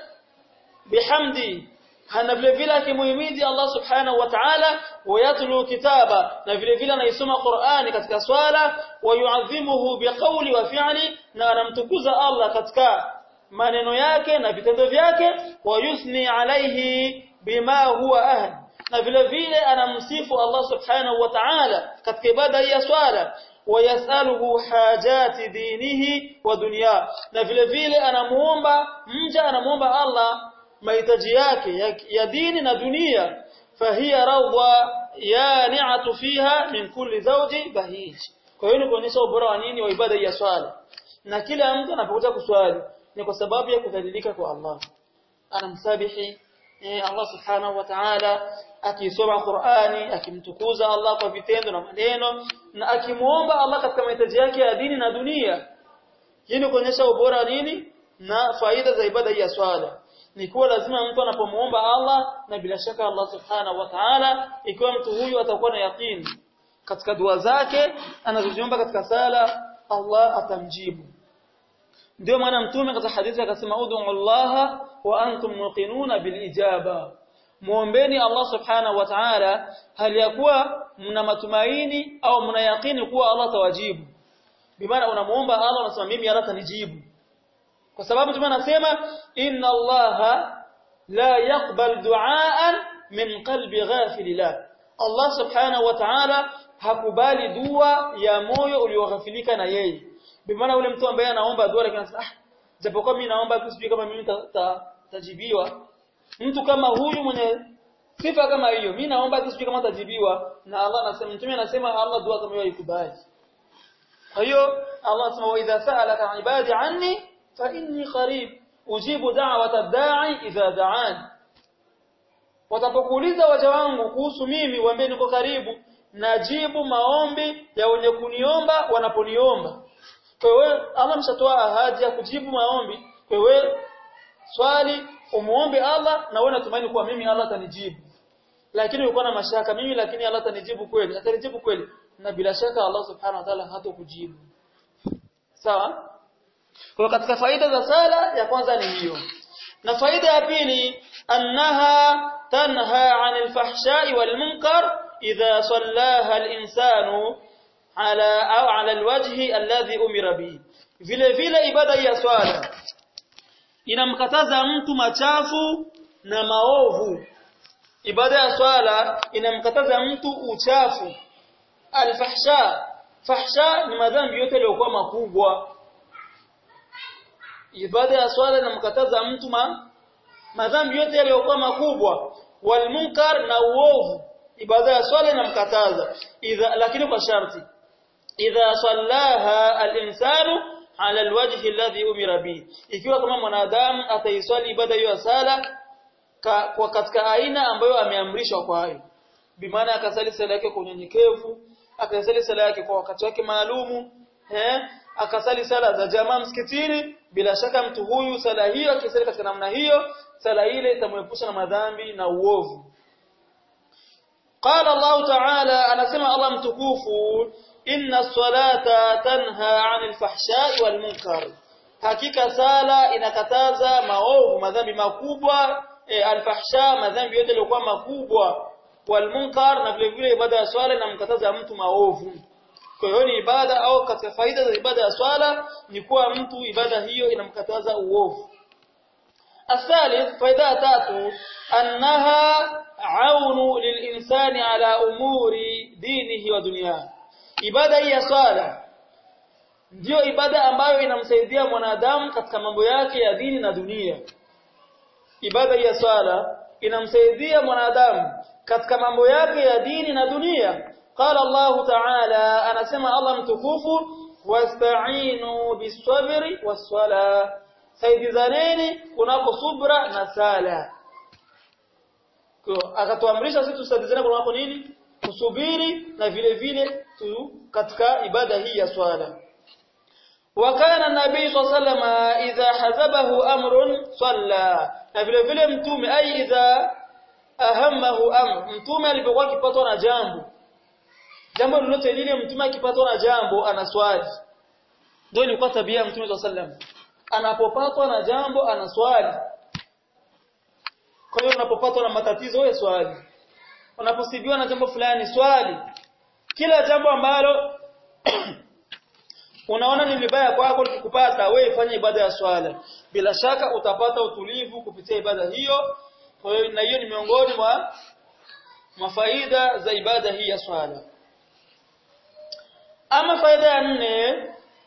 bihamdi hana vile vile akimuhimidi Allah subhanahu wa ta'ala wayatlu kitaba na vile vile anaisoma Qur'ani katika swala wayuadhimuhu biqawli wa fi'li na anamtukuza Allah katika maneno yake na vitendo vyake wayusni alaihi bima huwa ahli na vile vile anamsifu Allah subhanahu wa ta'ala katika ibada ya swala wayasaluhu hajati dinihi wa dunya na vile vile anamuomba mja anamuomba Allah mahitaji yake ya, ya dini na dunia fahiya rawda yani'atu fiha min kulli zawji bahij kwa hiyo ni kuonyesha ubora wa nini wa ibada ya swala na kila mtu anapokuja kuswali ni kwa sababu ya kudhalilika kwa Allah anamsabihi eh, Allah subhanahu wa ta'ala akisoma Qur'ani akimtukuza Allah kwa vitendo na maneno na akimuomba Allah katika mahitaji yake ya dini na dunia hii ni kuonyesha ubora nini na faida za ibada ya swala ni kuwa lazima mtu anapomuomba Allah na bila shaka Allah subhanahu wa ta'ala ikiwa mtu huyu atakuwa na yaqeen katika dua zake anazoziomba katika sala Allah atamjibu ndio maana mtume katika hadithi akasema ud'u Allah wa antum muqinuna bil ijaba muombeni Allah subhanahu wa ta'ala hali ya kuwa mna matumaini au mna yaqini kuwa Allah tawajibu bimaana unamuomba Allah unasema mimi Allah atanijibu kwa sababu mtume anasema inna allaha la yaqbal du'aan min qalbi ghafilillah Allah subhanahu wa ta'ala hakubali dua ya moyo ulioghafilika na yeye bimaana ule mtu ambaye anaomba dua lakini anasema ah japokuwa mimi naomba kusijui kama mimi tajibiwa mtu kama huyu mwenye sifa kama hiyo mimi naomba kusijui kama tajibiwa na Allah anasema mtume anasema Allah dua kama hiyo haikubali kwa hiyo Allah anasema wa idha sa'alaka ibadi anni fa inni qarib ujibu da'wata da'i idha da'an watapokuuliza waja wangu kuhusu mimi waambie niko karibu najibu maombi ya wenye kuniomba wanaponiomba kwa hiyo Allah mshatoa ahadi ya kujibu maombi kwa hiyo swali umuombe Allah na wewe natumaini kuwa mimi Allah atanijibu lakini uko na mashaka mimi lakini Allah atanijibu kweli atanijibu kweli na bila shaka Allah subhanahu wa ta'ala hatokujibu sawa kwa katika faida za sala ya kwanza ni hiyo na faida ya pili annaha tanha 'anil fahsha'i wal munkar idha sallaha al-insanu ala au ala alwajhi alladhi umira bihi vile vile ibada ya swala inamkataza mtu machafu na maovu ibada ya swala inamkataza mtu uchafu alfahsha fahsha ni madhambi yote yaliyokuwa makubwa ibada ya swala inamkataza mtu ma, madhambi yote yaliyokuwa makubwa walmunkar na uovu ibada ya swala inamkataza idha lakini kwa sharti idha sallaha al-insanu ala alwajhi alladhi umira bi ikiwa kama mwanadamu ataiswali ibada hiyo ya sala ka, kwa katika aina ambayo ameamrishwa kwa hayo bimaana akasali sala yake kwa unyenyekevu akasali sala yake kwa wakati wake maalumu eh akasali sala za jamaa msikitini bila shaka mtu huyu sala hiyo akisali katika namna hiyo sala ile itamwepusha na madhambi na uovu قال الله تعالى أنا سمع الله متكوفو إن الصلاة تنهى عن الفحشاء والمنكر hakika sala inakataza maovu madhambi makubwa e, alfahsha madhambi yote yaliokuwa makubwa walmunkar na vile vile ibada ya swala inamkataza mtu maovu kwa hiyo ni ibada au katika faida za ibada ya swala ni kuwa mtu ibada hiyo inamkataza uovu الثالث فائده تاتو انها عون للانسان على امور دينه ودنياه ibada hii ya swala ndiyo ibada ambayo inamsaidia mwanadamu katika mambo yake ya dini na dunia ibada hii ya swala inamsaidia mwanadamu katika mambo yake ya dini na dunia qala Allah ta'ala anasema Allah mtukufu wasta'inu bis-sabri was-sala saidizaneni kunako subra na sala akatuamrisha sisi tusaidizane kunako nini kusubiri na vile vile tu katika ibada hii ya swala وكان النبي صلى الله عليه وسلم اذا حزبه امر صلى na vile vile mtume ai idha ahammahu amr mtume alipokuwa akipatwa na jambo jambo lolote lile mtume akipatwa na jambo anaswali ndio ilikuwa tabia ya mtume صلى الله عليه وسلم anapopatwa na jambo anaswali kwa hiyo unapopatwa na matatizo wewe swali unaposibiwa na jambo fulani swali kila jambo ambalo unaona ni vibaya kwako likikupata wewe fanya ibada ya swala bila shaka utapata utulivu kupitia ibada hiyo kwa hiyo na hiyo ni miongoni mwa mafaida za ibada hii ya swala ama faida ya nne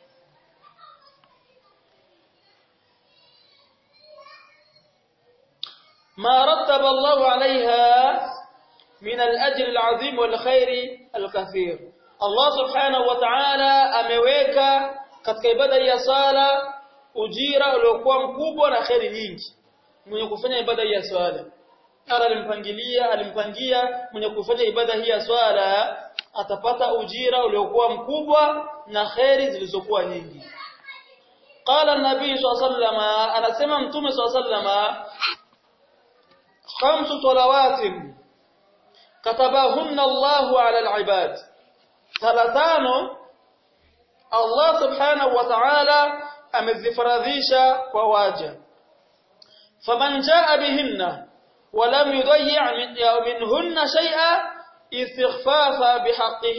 ما رتب الله عليها من الأجر العظيم والخير الكثير الله سبحانه وتعالى ameweka katika ibada ya sala ujira uliokuwa mkubwa na khairi nyingi mwenye kufanya ibada ya swala ala alimpangilia alimpangia mwenye kufanya ibada hii ya swala atapata ujira uliokuwa mkubwa na khairi zilizokuwa nyingi qala an-nabii sallallahu alayhi wasallam anasema mtume sallallahu alayhi wasallam khamsu salawatin katabahunna Allahu ala al-ibad salatano Allah subhanahu wa ta'ala amezifaradhisha kwa waja faman jaa bihinna ولم يضيع منهن شيئا استخفافا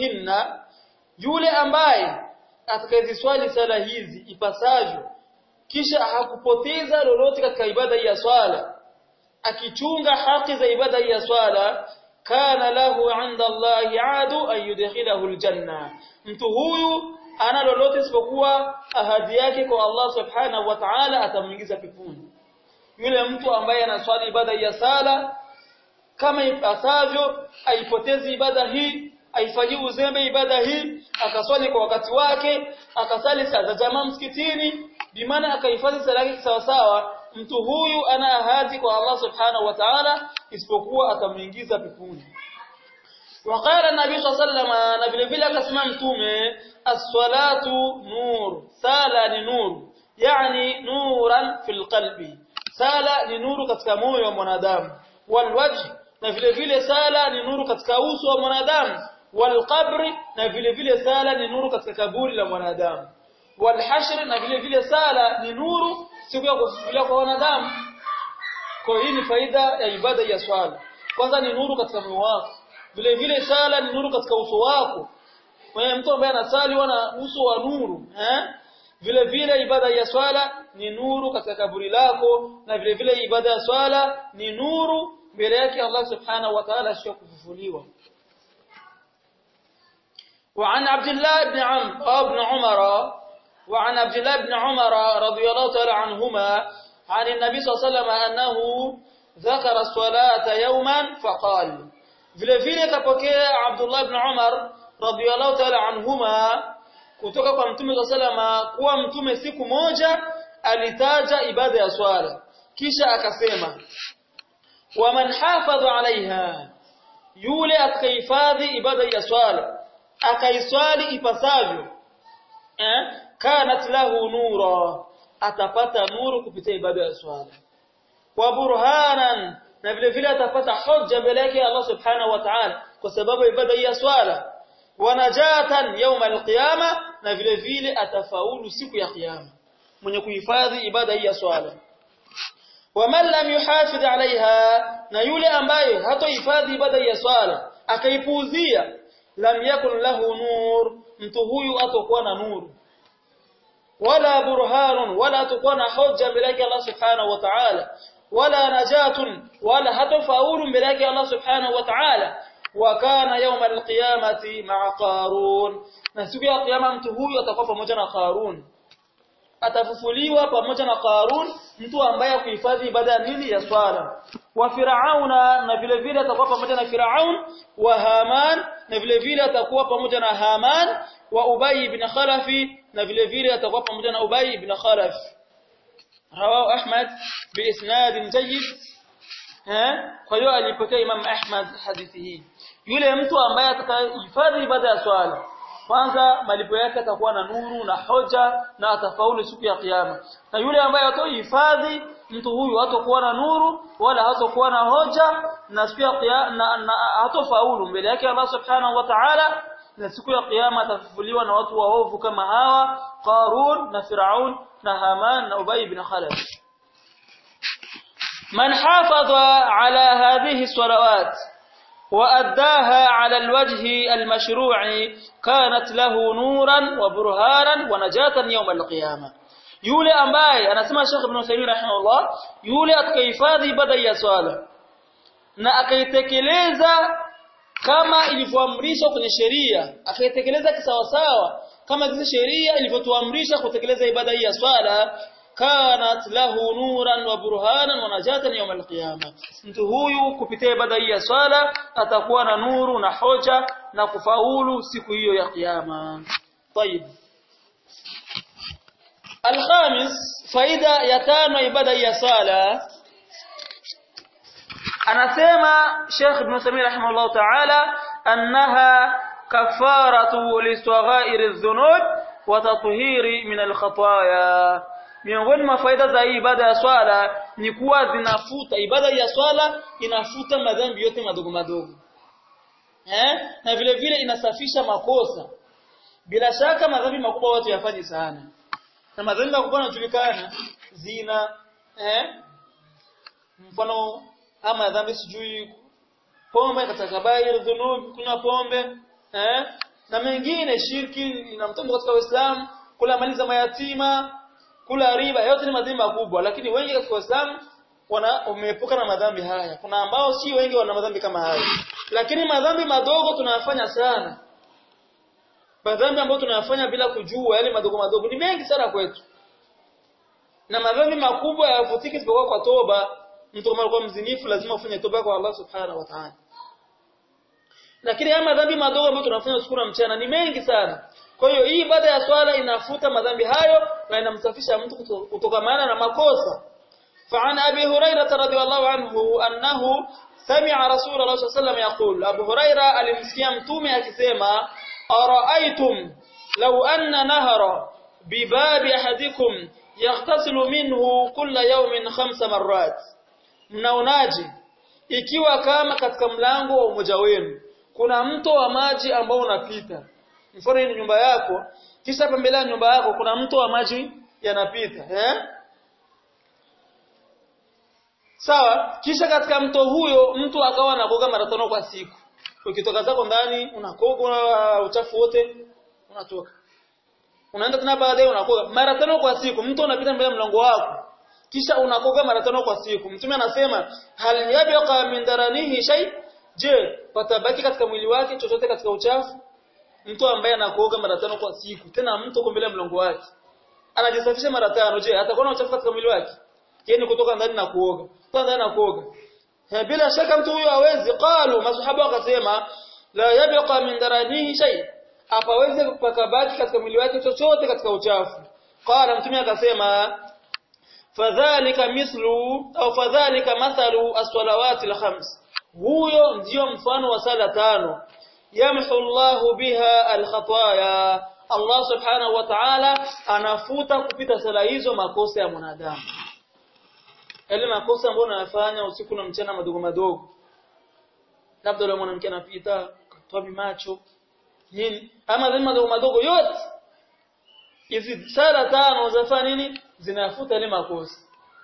بحقهن yule ambaye atakayeziswali sala hizi ipasavyo kisha hakupoteza lolote katika ibada hii ya swala akichunga haki za ibada hii ya swala kana lahu inda Allahi adu an yudkhilahu aljanna mtu huyu ana lolote isipokuwa ahadi yake kwa Allah subhanahu wa ta'ala atamuingiza peponi yule mtu ambaye anaswali ibada ya sala kama ipasavyo aipotezi ibada hii aifanyie uzembe ibada hii akaswali kwa wakati wake akasali saa za jamaa msikitini bimaana akahifadhi sala yake sawa sawa mtu huyu ana ahadi kwa Allah subhanahu wa ta'ala isipokuwa atamuingiza peponi وقال النبي صلى الله عليه وسلم na vile vile akasema mtume as-salatu nur sala ni nur yani nuran fil qalbi sala ni nuru katika moyo wa mwanadamu walwajh na vile vile sala ni nuru katika uso wa mwanadamu walqabri na vile vile sala ni nuru katika kaburi la mwanadamu walhashr na vile vile sala ni nuru siku ya kufufuliwa kwa wanadamu kwa hii ni faida ya ibada ya swala kwanza ni nuru katika moyo wako vile vile sala ni nuru katika uso wako kwa mtu ambaye anasali wana uso wa nuru eh vile vile ibada ya swala ni nuru katika kaburi lako na vile vile ibada ya swala ni nuru mbele yake Allah subhanahu wa ta'ala sio kufufuliwa وعن عبد الله بن عم ابن عمر وعن عبد الله بن عمر رضي الله تعالى عنهما عن النبي صلى الله عليه وسلم أنه ذكر الصلاة يوما فقال vile vile kapokea Abdullah ibn Umar radhiyallahu ta'ala anhuma kutoka kwa Mtume sallama kuwa Mtume siku moja alitaja ibada ya swala kisha akasema waman hafadha alaiha yule atakayehifadhi ibada ya swala akaiswali ipasavyo eh kanat lahu nura atapata nuru kupitia ibada ya swala wa burhanan na vile vile atapata hoja mbele yake Allah subhanahu wa ta'ala kwa sababu ibada ya swala wanajatan يوم القيامه na vile vile atafaulu siku ya kiyama mwenye kuhifadhi ibada hii ya swala waman lam yuhafidh alaiha na yule ambaye hatohifadhi ibada ya swala akaipuuzia lam yakun lahu nur mtu huyu atakuwa na nuru wala burhanun wala atakuwa na hoja mbele yake Allah subhanahu wa ta'ala wala najatun wala hatofaulu mbele yake Allah subhanahu wa ta'ala wa kana yawma alqiyamati ma'a qarun na siku ya kiyama mtu huyu atakuwa pamoja na qarun atafufuliwa pamoja na qarun mtu ambaye kuhifadhi ibada ya nini ya swala wa firauna na vile vile atakuwa pamoja na firaun wa haman na vile vile atakuwa pamoja na haman wa ubay ibn khalafi na vile vile atakuwa pamoja na ubay ibn khalaf rawahu ahmad biisnad jayyid eh kwa hiyo alipokea imam ahmad hadithi hii yule mtu ambaye atakayehifadhi ibada ya swala kwanza malipo yake atakuwa na nuru na hoja na atafaulu siku ya kiyama na yule ambaye hatohifadhi mtu huyu hatakuwa na nuru wala hatakuwa na hoja na siku ya kiyama na, na hatofaulu mbele yake Allah subhanahu wa ta'ala na siku ya kiyama atafufuliwa na watu waovu kama hawa Qarun na Firaun na Haman na Ubay ibn Khalaf من حافظ على هذه الصلوات وأداها على الوجه المشروع كانت له نورا وبرهانا ونجاة يوم القيامة yule ambaye anasema Sheikh Ibn Uthaymeen rahimahullah yule atakayehifadhi ibada ya swala na akaitekeleza kama ilivyoamrishwa kwenye sheria akaitekeleza kisawasawa kama zile sheria ilivyotuamrisha kutekeleza ibada hii ya swala kanat lahu nuran wa burhanan wa najatan yawm alqiyama mtu huyu kupitia ibada hii ya swala atakuwa na nuru na hoja na kufaulu siku hiyo ya kiyama طيب الخامس faida ya tano ibada ya swala anasema Sheikh Ibn Samir rahimahullah ta'ala annaha kafaratu lisaghair adh-dhunub wa tathhiri min al-khataaya miongoni mwa faida za hii ibada ya swala ni kuwa zinafuta ibada ya swala inafuta madhambi yote madogo madogo eh na vile vile inasafisha makosa bila shaka madhambi makubwa watu yafanye sana na madhambi makubwa yanajulikana zina eh mfano ama dhambi sijui pombe katika kabair dhunub kuna pombe eh na mengine shirki inamtomba katika Uislamu kula mali za mayatima kula riba yote ni madhambi makubwa lakini wengi katika Uislamu wana umeepuka na madhambi haya kuna ambao si wengi wana madhambi kama haya lakini madhambi madogo tunayafanya sana madhambi ambayo tunayafanya bila kujua yale madogo madogo ni mengi sana kwetu na madhambi makubwa hayavutiki isipokuwa kwa toba mtu kama alikuwa mzinifu lazima ufanye toba kwa Allah subhanahu wa ta'ala lakini haya madhambi madogo ambayo tunafanya usiku na mchana ni mengi sana kwa hiyo hii ibada ya swala inafuta madhambi hayo na inamsafisha mtu kutokamana na makosa فعن أبي هريرة رضي الله عنه أنه سمع رسول الله صلى الله عليه وسلم يقول أبو هريرة alimsikia mtume akisema أرأيتم لو أن نهر بباب أحدكم يغتسل منه كل يوم خمس مرات mnaonaje ikiwa kama katika mlango wa umoja wenu kuna mto wa maji ambao unapita mfano ni nyumba yako kisha pembele ya nyumba yako kuna mto wa maji yanapita eh sawa kisha katika mto huyo mtu akawa anakoga mara tano kwa siku ukitoka zako ndani unakoga uchafu wote unatoka unaenda tena baadaye unakoga mara tano kwa siku mtu unapita mbele ya mlango wako kisha unakoga mara tano kwa siku mtume anasema hal yabqa min daranihi shay je patabaki katika mwili wake chochote katika uchafu mtu ambaye anakoga mara tano kwa siku tena mtu uko mbele ya mlango wake anajisafisha mara tano je atakuwa na uchafu katika mwili wake yani kutoka ndani na kuoga kutoka ndani na kuoga bila shaka mtu huyo hawezi qalu masahaba wakasema la yabqa min daranihi shay hapawezi pakabaki katika mwili wake chochote katika uchafu qala mtume akasema fadhalika mislu au fadhalika mathalu as-salawati al-khams huyo ndio mfano wa sala tano yamhu Allahu biha al-khataya Allah subhanahu wa ta'ala anafuta kupita sala hizo makosa ya mwanadamu yale makosa ambayo unayafanya usiku na mchana madogo madogo labda yule mwanamke anapita katoa macho nini ama zile madogo madogo yote hizi sala tano zafanya nini zinafuta ile makosa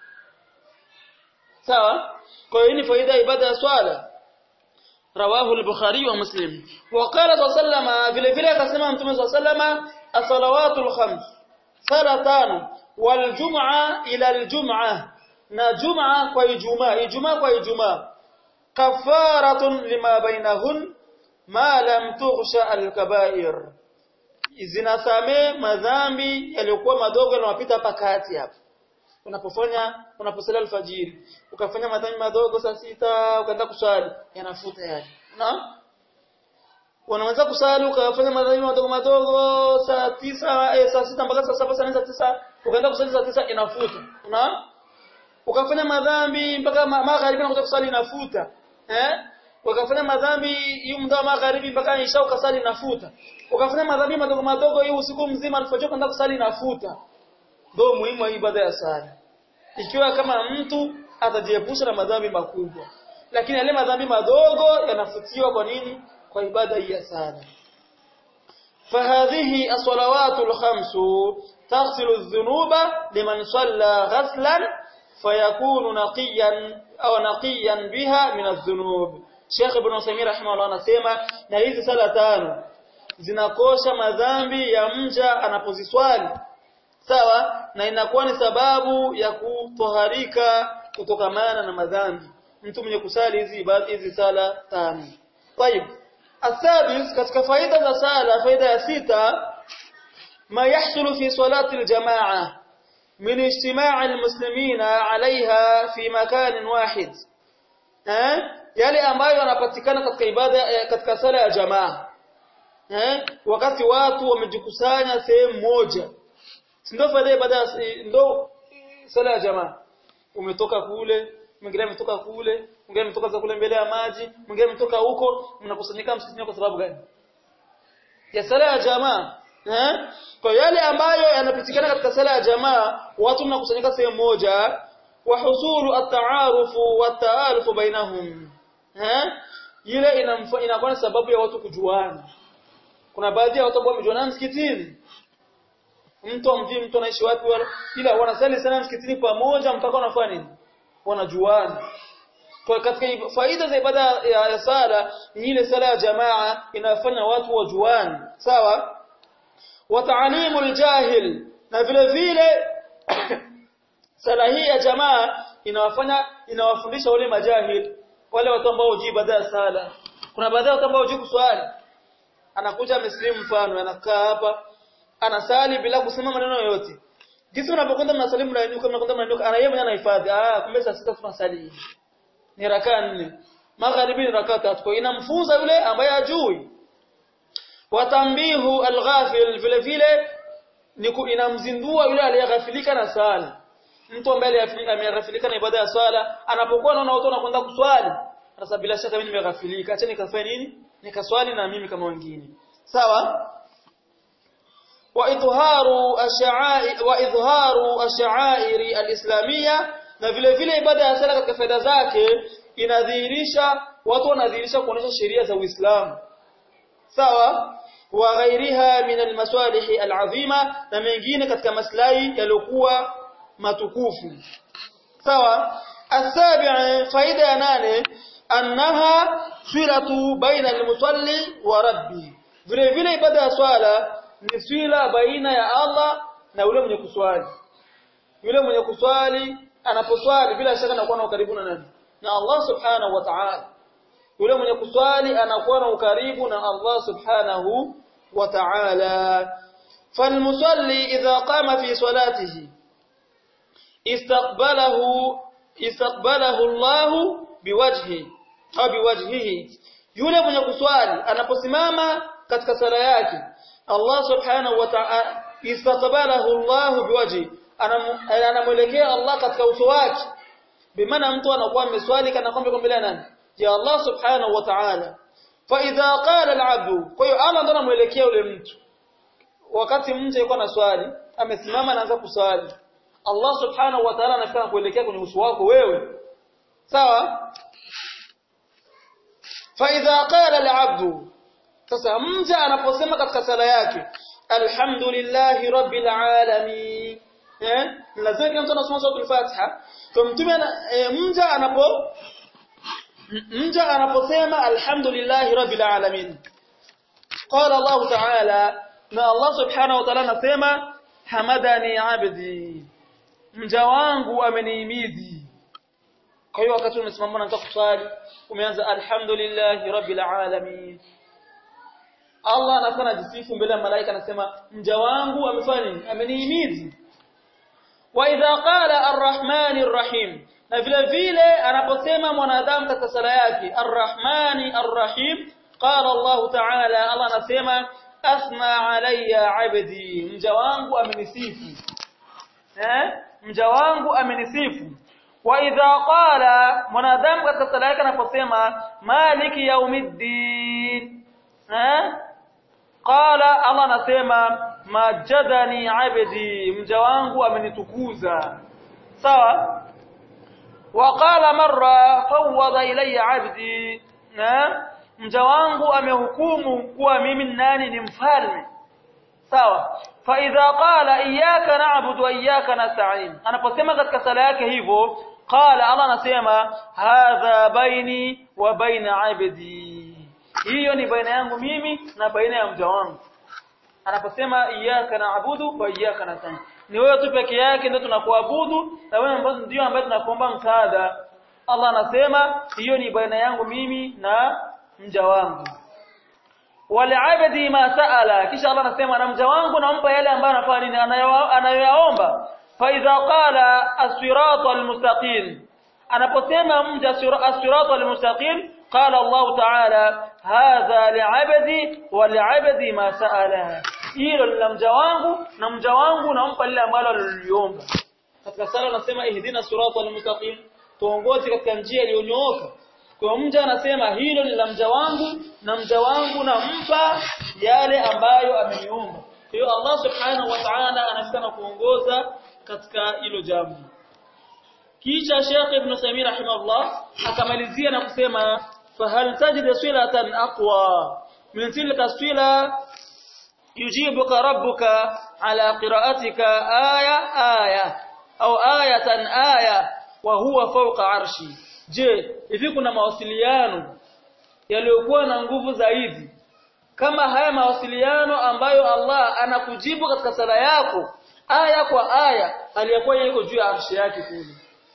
sawa kwa hiyo ni faida ya ibada ya swala rawahu al-bukhari wa muslim wa qala sallama vile vile akasema mtume sallama as-salawatul khams sala tano wal jum'a ila al-jum'ah na jum'a kwa ijumaa ijumaa kwa ijumaa kafaratun lima bainahun ma lam tughsha al-kaba'ir zinasame madhambi yaliyokuwa madogo yanayopita hapa kati hapa unapofanya unaposali alfajiri ukafanya madhambi madogo saa sita ukaenda kuswali yanafuta yale na unaweza kusali ukafanya madhambi madogo madogo saa tisa eh, saa sita mpaka saa saba saa nne saa tisa ukaenda kusali saa tisa inafuta una ukafanya madhambi mpaka magharibi unakuja kusali inafuta eh ukafanya madhambi hiyo muda wa magharibi mpaka isha ukasali inafuta ukafanya madhambi madogo madogo hiyo usiku mzima alfajiri kwenda kusali inafuta ndio muhimu wa ibada ya sala ikiwa kama mtu atajiepusha na madhambi makubwa lakini yale madhambi madogo yanafutiwa kwa nini kwa ibada hii ya sala فهذه الصلوات الخمس تغسل الذنوب لمن صلى غسلا فيكون نقيا أو نقيا بها من الذنوب Sheikh Ibn Uthaymeen rahimahullah anasema na hizi sala tano zinakosha madhambi ya mja anapoziswali sawa na inakuwa ni sababu ya kutoharika kutokamana na madhambi mtu mwenye kusali hizi ibada hizi sala tano طيب السادس katika faida za sala faida ya sita ما يحصل في صلاة الجماعة من اجتماع المسلمين عليها في مكان واحد eh yale ambayo yanapatikana katika ibada katika sala ya jamaa eh wakati watu wamejikusanya sehemu moja ndio faida ibada ndio sala ya jamaa umetoka kule mwingine ametoka kule mwingine ametoka za kule mbele ya maji mwingine ametoka huko mnakusanyika msikitini kwa sababu gani ya sala ya jamaa eh kwa yale ambayo yanapitikana katika sala ya jamaa watu mnakusanyika sehemu moja wa husulu at-ta'aruf wa at-ta'aluf bainahum eh ile inakuwa sababu ya watu kujuana kuna baadhi ya watu ambao wamejuana msikitini mtu amjui mtu anaishi wapi wala ila wanasali sana msikitini pamoja mpaka wanafanya nini wanajuana kwa katika faida za ibada ya, ya sala ni ile sala ya jamaa inafanya watu wajuane sawa wa ta'limul jahil na vile vile sala hii ya jamaa inawafanya inawafundisha wale majahil wale watu ambao hujui baada ya sala kuna baadhi ya watu ambao hujui kuswali anakuja amesilimu mfano anakaa hapa anasali bila kusema maneno yoyote jinsi unapokwenda mnasalimu na nyuka mnakwenda mnanyuka ana yeye mwenyewe anahifadhi ah kumbe saa sita tunasali ni rakaa nne magharibi ni rakaa tatu kwa inamfunza yule ambaye hajui watambihu alghafil vile vile ni inamzindua yule aliyeghafilika na sala mtu ambaye ameghafilika na ibada ya swala anapokuwa anaona watu wanakwenda kuswali sasa bila shaka mimi nimeghafilika acha nikafanya nini nikaswali na mimi kama wengine sawa wa idharu ash'a'i wa idharu ash'airi alislamia na vile vile ibada ya sala katika faida zake inadhihirisha watu wanadhihirisha kuonesha sheria za Uislamu sawa wa ghairiha min almasalih alazima na mengine katika maslahi yaliokuwa matukufu sawa asabi' faida ya nane annaha silatu baina almusalli wa rabbi vile vile ibada ya swala ni swila baina ya Allah na yule mwenye kuswali yule mwenye kuswali anaposwali bila shaka anakuwa na ukaribu na nani na Allah subhanahu wa ta'ala yule mwenye kuswali anakuwa na ukaribu na Allah subhanahu wa ta'ala فالمصلي إذا قام في صلاته استقبله استقبله الله بوجهه au biwajhihi yule mwenye kuswali anaposimama katika sala yake Allah subhanahu wa ta'ala istaqbalahu Allah biwajhi anamwelekea Allah katika uso wake bimaana mtu anakuwa ameswali kana kwamba mbele nani ya Allah subhanahu wa ta'ala fa idha qala al-'abdu kwa hiyo Allah ndo anamwelekea yule mtu wakati mtu yuko na swali amesimama anaanza kuswali Allah subhanahu wa ta'ala anafika kuelekea kwenye uso wako wewe sawa فإذا قال العبد sasa mja anaposema katika sala yake alhamdulillahi rabbil alamin eh lazima kila mtu anasoma sura al-Fatiha kwa mtume mja anapo mja anaposema alhamdulillahi rabbil alamin qala Allah ta'ala na Allah subhanahu wa ta'ala anasema hamadani abdi mja wangu amenihimidi kwa hiyo wakati umesimama na unataka kusali umeanza alhamdulillahi rabbil alamin Allah anafanya jisifu mbele ya malaika anasema mja wangu amefanya nini amenihimidi wa idha qala arrahmanir rahim na vile vile anaposema mwanadamu katika sala yake arrahmani arrahim qala Allah ta'ala Allah anasema asma alayya abdi mja wangu amenisifu eh mja wangu amenisifu wa idha qala mwanadamu katika sala yake anaposema maliki yaumiddin eh qala Allah anasema majadani abdi mja wangu amenitukuza sawa wa qala marra fawwada ilayya abdi eh mja wangu amehukumu kuwa mimi nani ni mfalme sawa fa idha qala iyyaka na'budu wa iyyaka nasta'in anaposema katika sala yake hivyo qala Allah anasema hadha baini wa baina abdi hiyo ni baina yangu mimi na baina ya mja wangu anaposema iyyaka na'budu wa iyyaka nasta'in ni wewe tu peke yake ndio tunakuabudu na wewe ambazo ndio ambaye tunakuomba msaada Allah anasema hiyo ni baina yangu mimi na mja wangu waliabdi ma saala kisha Allah anasema na mja wangu nampa yale ambayo anafanya nini anayoyaomba fa idha qala as-sirata al-mustaqim anaposema mja as-sirata al-mustaqim qala Allah ta'ala hadha li'abdi wa li'abdi ma saala hilo la mja wangu na mja wangu nampa lile ambalo aliliomba katika sala anasema ihdina sirata al-mustaqim tuongoze katika njia iliyonyooka kwa mja anasema hilo ni la mja wangu na mja wangu nampa yale ambayo ameniomba. Kwa hiyo Allah Subhanahu wa Ta'ala anafika na kuongoza katika hilo jambo. Kisha Sheikh Ibn Samir rahimahullah akamalizia na kusema fahal tajid silatan aqwa min tilka sila yujibuka rabbuka ala qira'atika aya aya au ayatan aya wa huwa fawqa arshi Je, hivi kuna mawasiliano yaliyokuwa na nguvu zaidi kama haya mawasiliano ambayo Allah anakujibu katika sala yako aya kwa aya aliyakuwa yuko juu ya arshi yake kule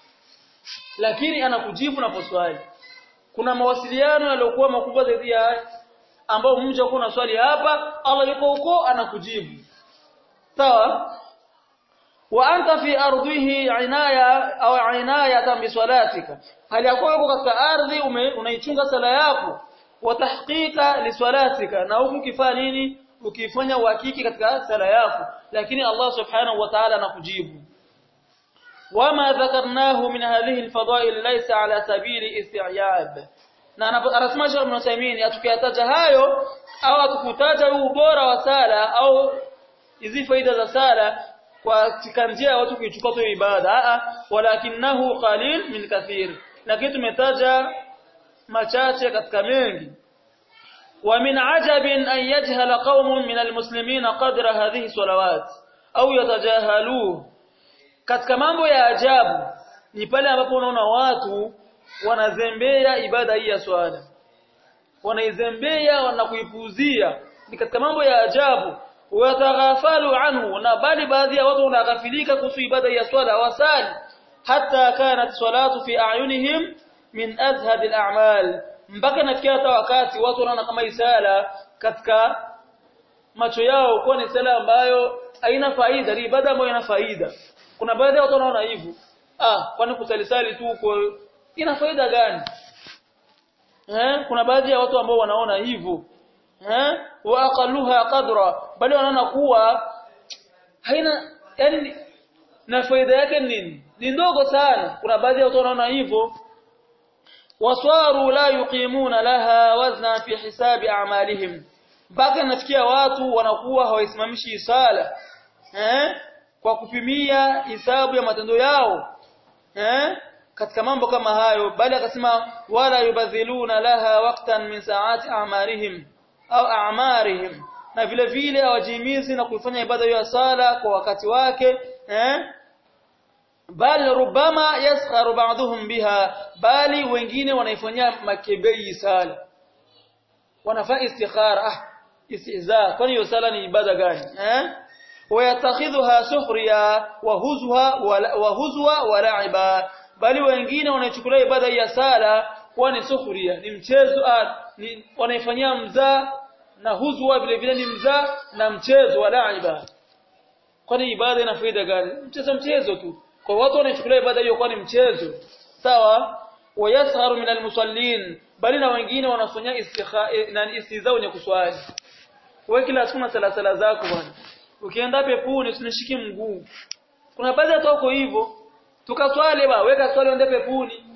lakini anakujibu na poswali kuna mawasiliano yaliokuwa makubwa zaidi ya haya ambao mja uko na swali hapa Allah yuko huko anakujibu sawa wa anta fi ardhihi inaya au inayatan bi salatika hali yako yuko katika ardhi unaichunga sala yako wa tahqiqa li salatika na huku kifaa nini ukifanya uhakiki katika sala yako lakini Allah subhanahu wa ta'ala anakujibu wama dhakarnahu min hadhihi alfadail laysa ala sabili isti'yab na anasema Sheikh Ibn Uthaymeen atukiyataja hayo au atukutaja huu ubora wa sala au hizi faida za sala kwa katika njia ya watu kuichukua tu ibada a walakinahu qalil min kathir lakini tumetaja machache katika mengi ومن عجب أن يجهل قوم من المسلمين قدر هذه الصلوات أو يتجاهلوه katika mambo ya ajabu ni pale ambapo unaona watu wanazembea ibada hii ya swala wanaizembea wanakuipuuzia ni katika mambo ya ajabu wataghafalu anhu na bali baadhi ya watu wanaghafilika kuhusu ibada ya swala wasali hatta kanat salatu fi a'yunihim min azhad al-a'mal mpaka nafikia hata wakati watu wanaona kama isala katika macho yao kuwa ni sala ambayo haina faida ni ibada ambayo ina faida kuna baadhi ya watu wanaona hivyo ah kwani kusalisali tu kwa ina faida gani eh kuna baadhi ya watu ambao wanaona hivyo eh wa aqalluha qadra bali wanaona kuwa haina yani na faida yake nini ni ndogo sana kuna baadhi ya watu wanaona hivyo waswaru la yuqimuna laha wazna fi hisabi a'malihim mpaka nafikia watu wanakuwa hawaisimamishi sala eh kwa kupimia hisabu ya matendo yao eh katika mambo kama hayo bali akasema wala yubadhiluna laha waqtan min saati a'marihim au a'marihim na vile vile hawajimizi na kuifanya ibada ya sala kwa wakati wake eh bal rubama yaskharu ba'dhum biha bali wengine wanaifanyia makebei sala wanafanya istikhara ah istihza kwani hiyo sala ni ibada gani eh wayatakhidhuha sukhriya wa huzwa wa huzwa wa la'iba bali wengine wanaichukulia ibada ya sala kuwa ni sukhriya ni mchezo ni wanaifanyia mzaa na huzwa vile vile ni mzaa na mchezo wa la'iba kwani ibada ina faida gani mchezo mchezo tu kwa watu wanaichukulia ibada hiyo kuwa ni mchezo sawa wayasharu min almusallin bali na wengine wanafanya istikha na istizaa wenye kuswali wewe kila siku na sala sala zako bwana ukienda pepuni usinishiki mguu kuna baadhi ya watu hivyo tukaswali ba weka swali uende pepuni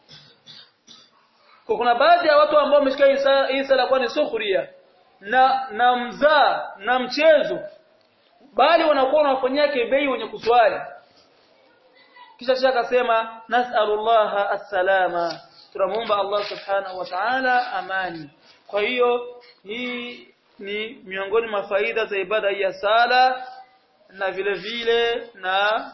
kwa kuna baadhi ya watu ambao wameshika hii sala kwa ni sukhria na na mzaa na mchezo bali wanakuwa wanafanyia kebei wenye kuswali kisha shaka akasema nas'alullaha as-salama tunamuomba Allah subhanahu wa ta'ala amani kwa hiyo hii ni miongoni mwa faida za ibada ya sala na vile vile na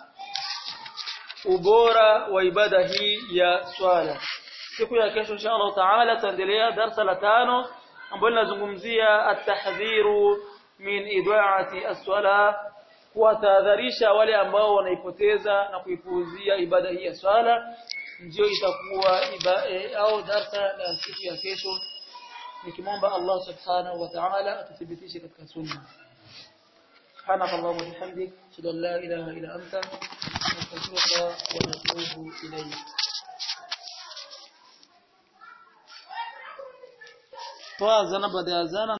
ubora wa ibada hii ya swala siku ya kesho insha Allah taala tutaendelea darasa la tano ambalo linazungumzia at-tahdhiru min ida'ati as-sala kuwatahadharisha wale ambao wanaipoteza na kuipuuzia ibada hii ya swala ndio itakuwa iba, e, au darasa la siku ya kesho nikimwomba Allah subhanahu wa ta'ala atuthibitishe katika sunna سبحانك اللهم وبحمدك اشهد ان لا اله الا انت نستغفرك ونتوب اليك toa zana baada ya zana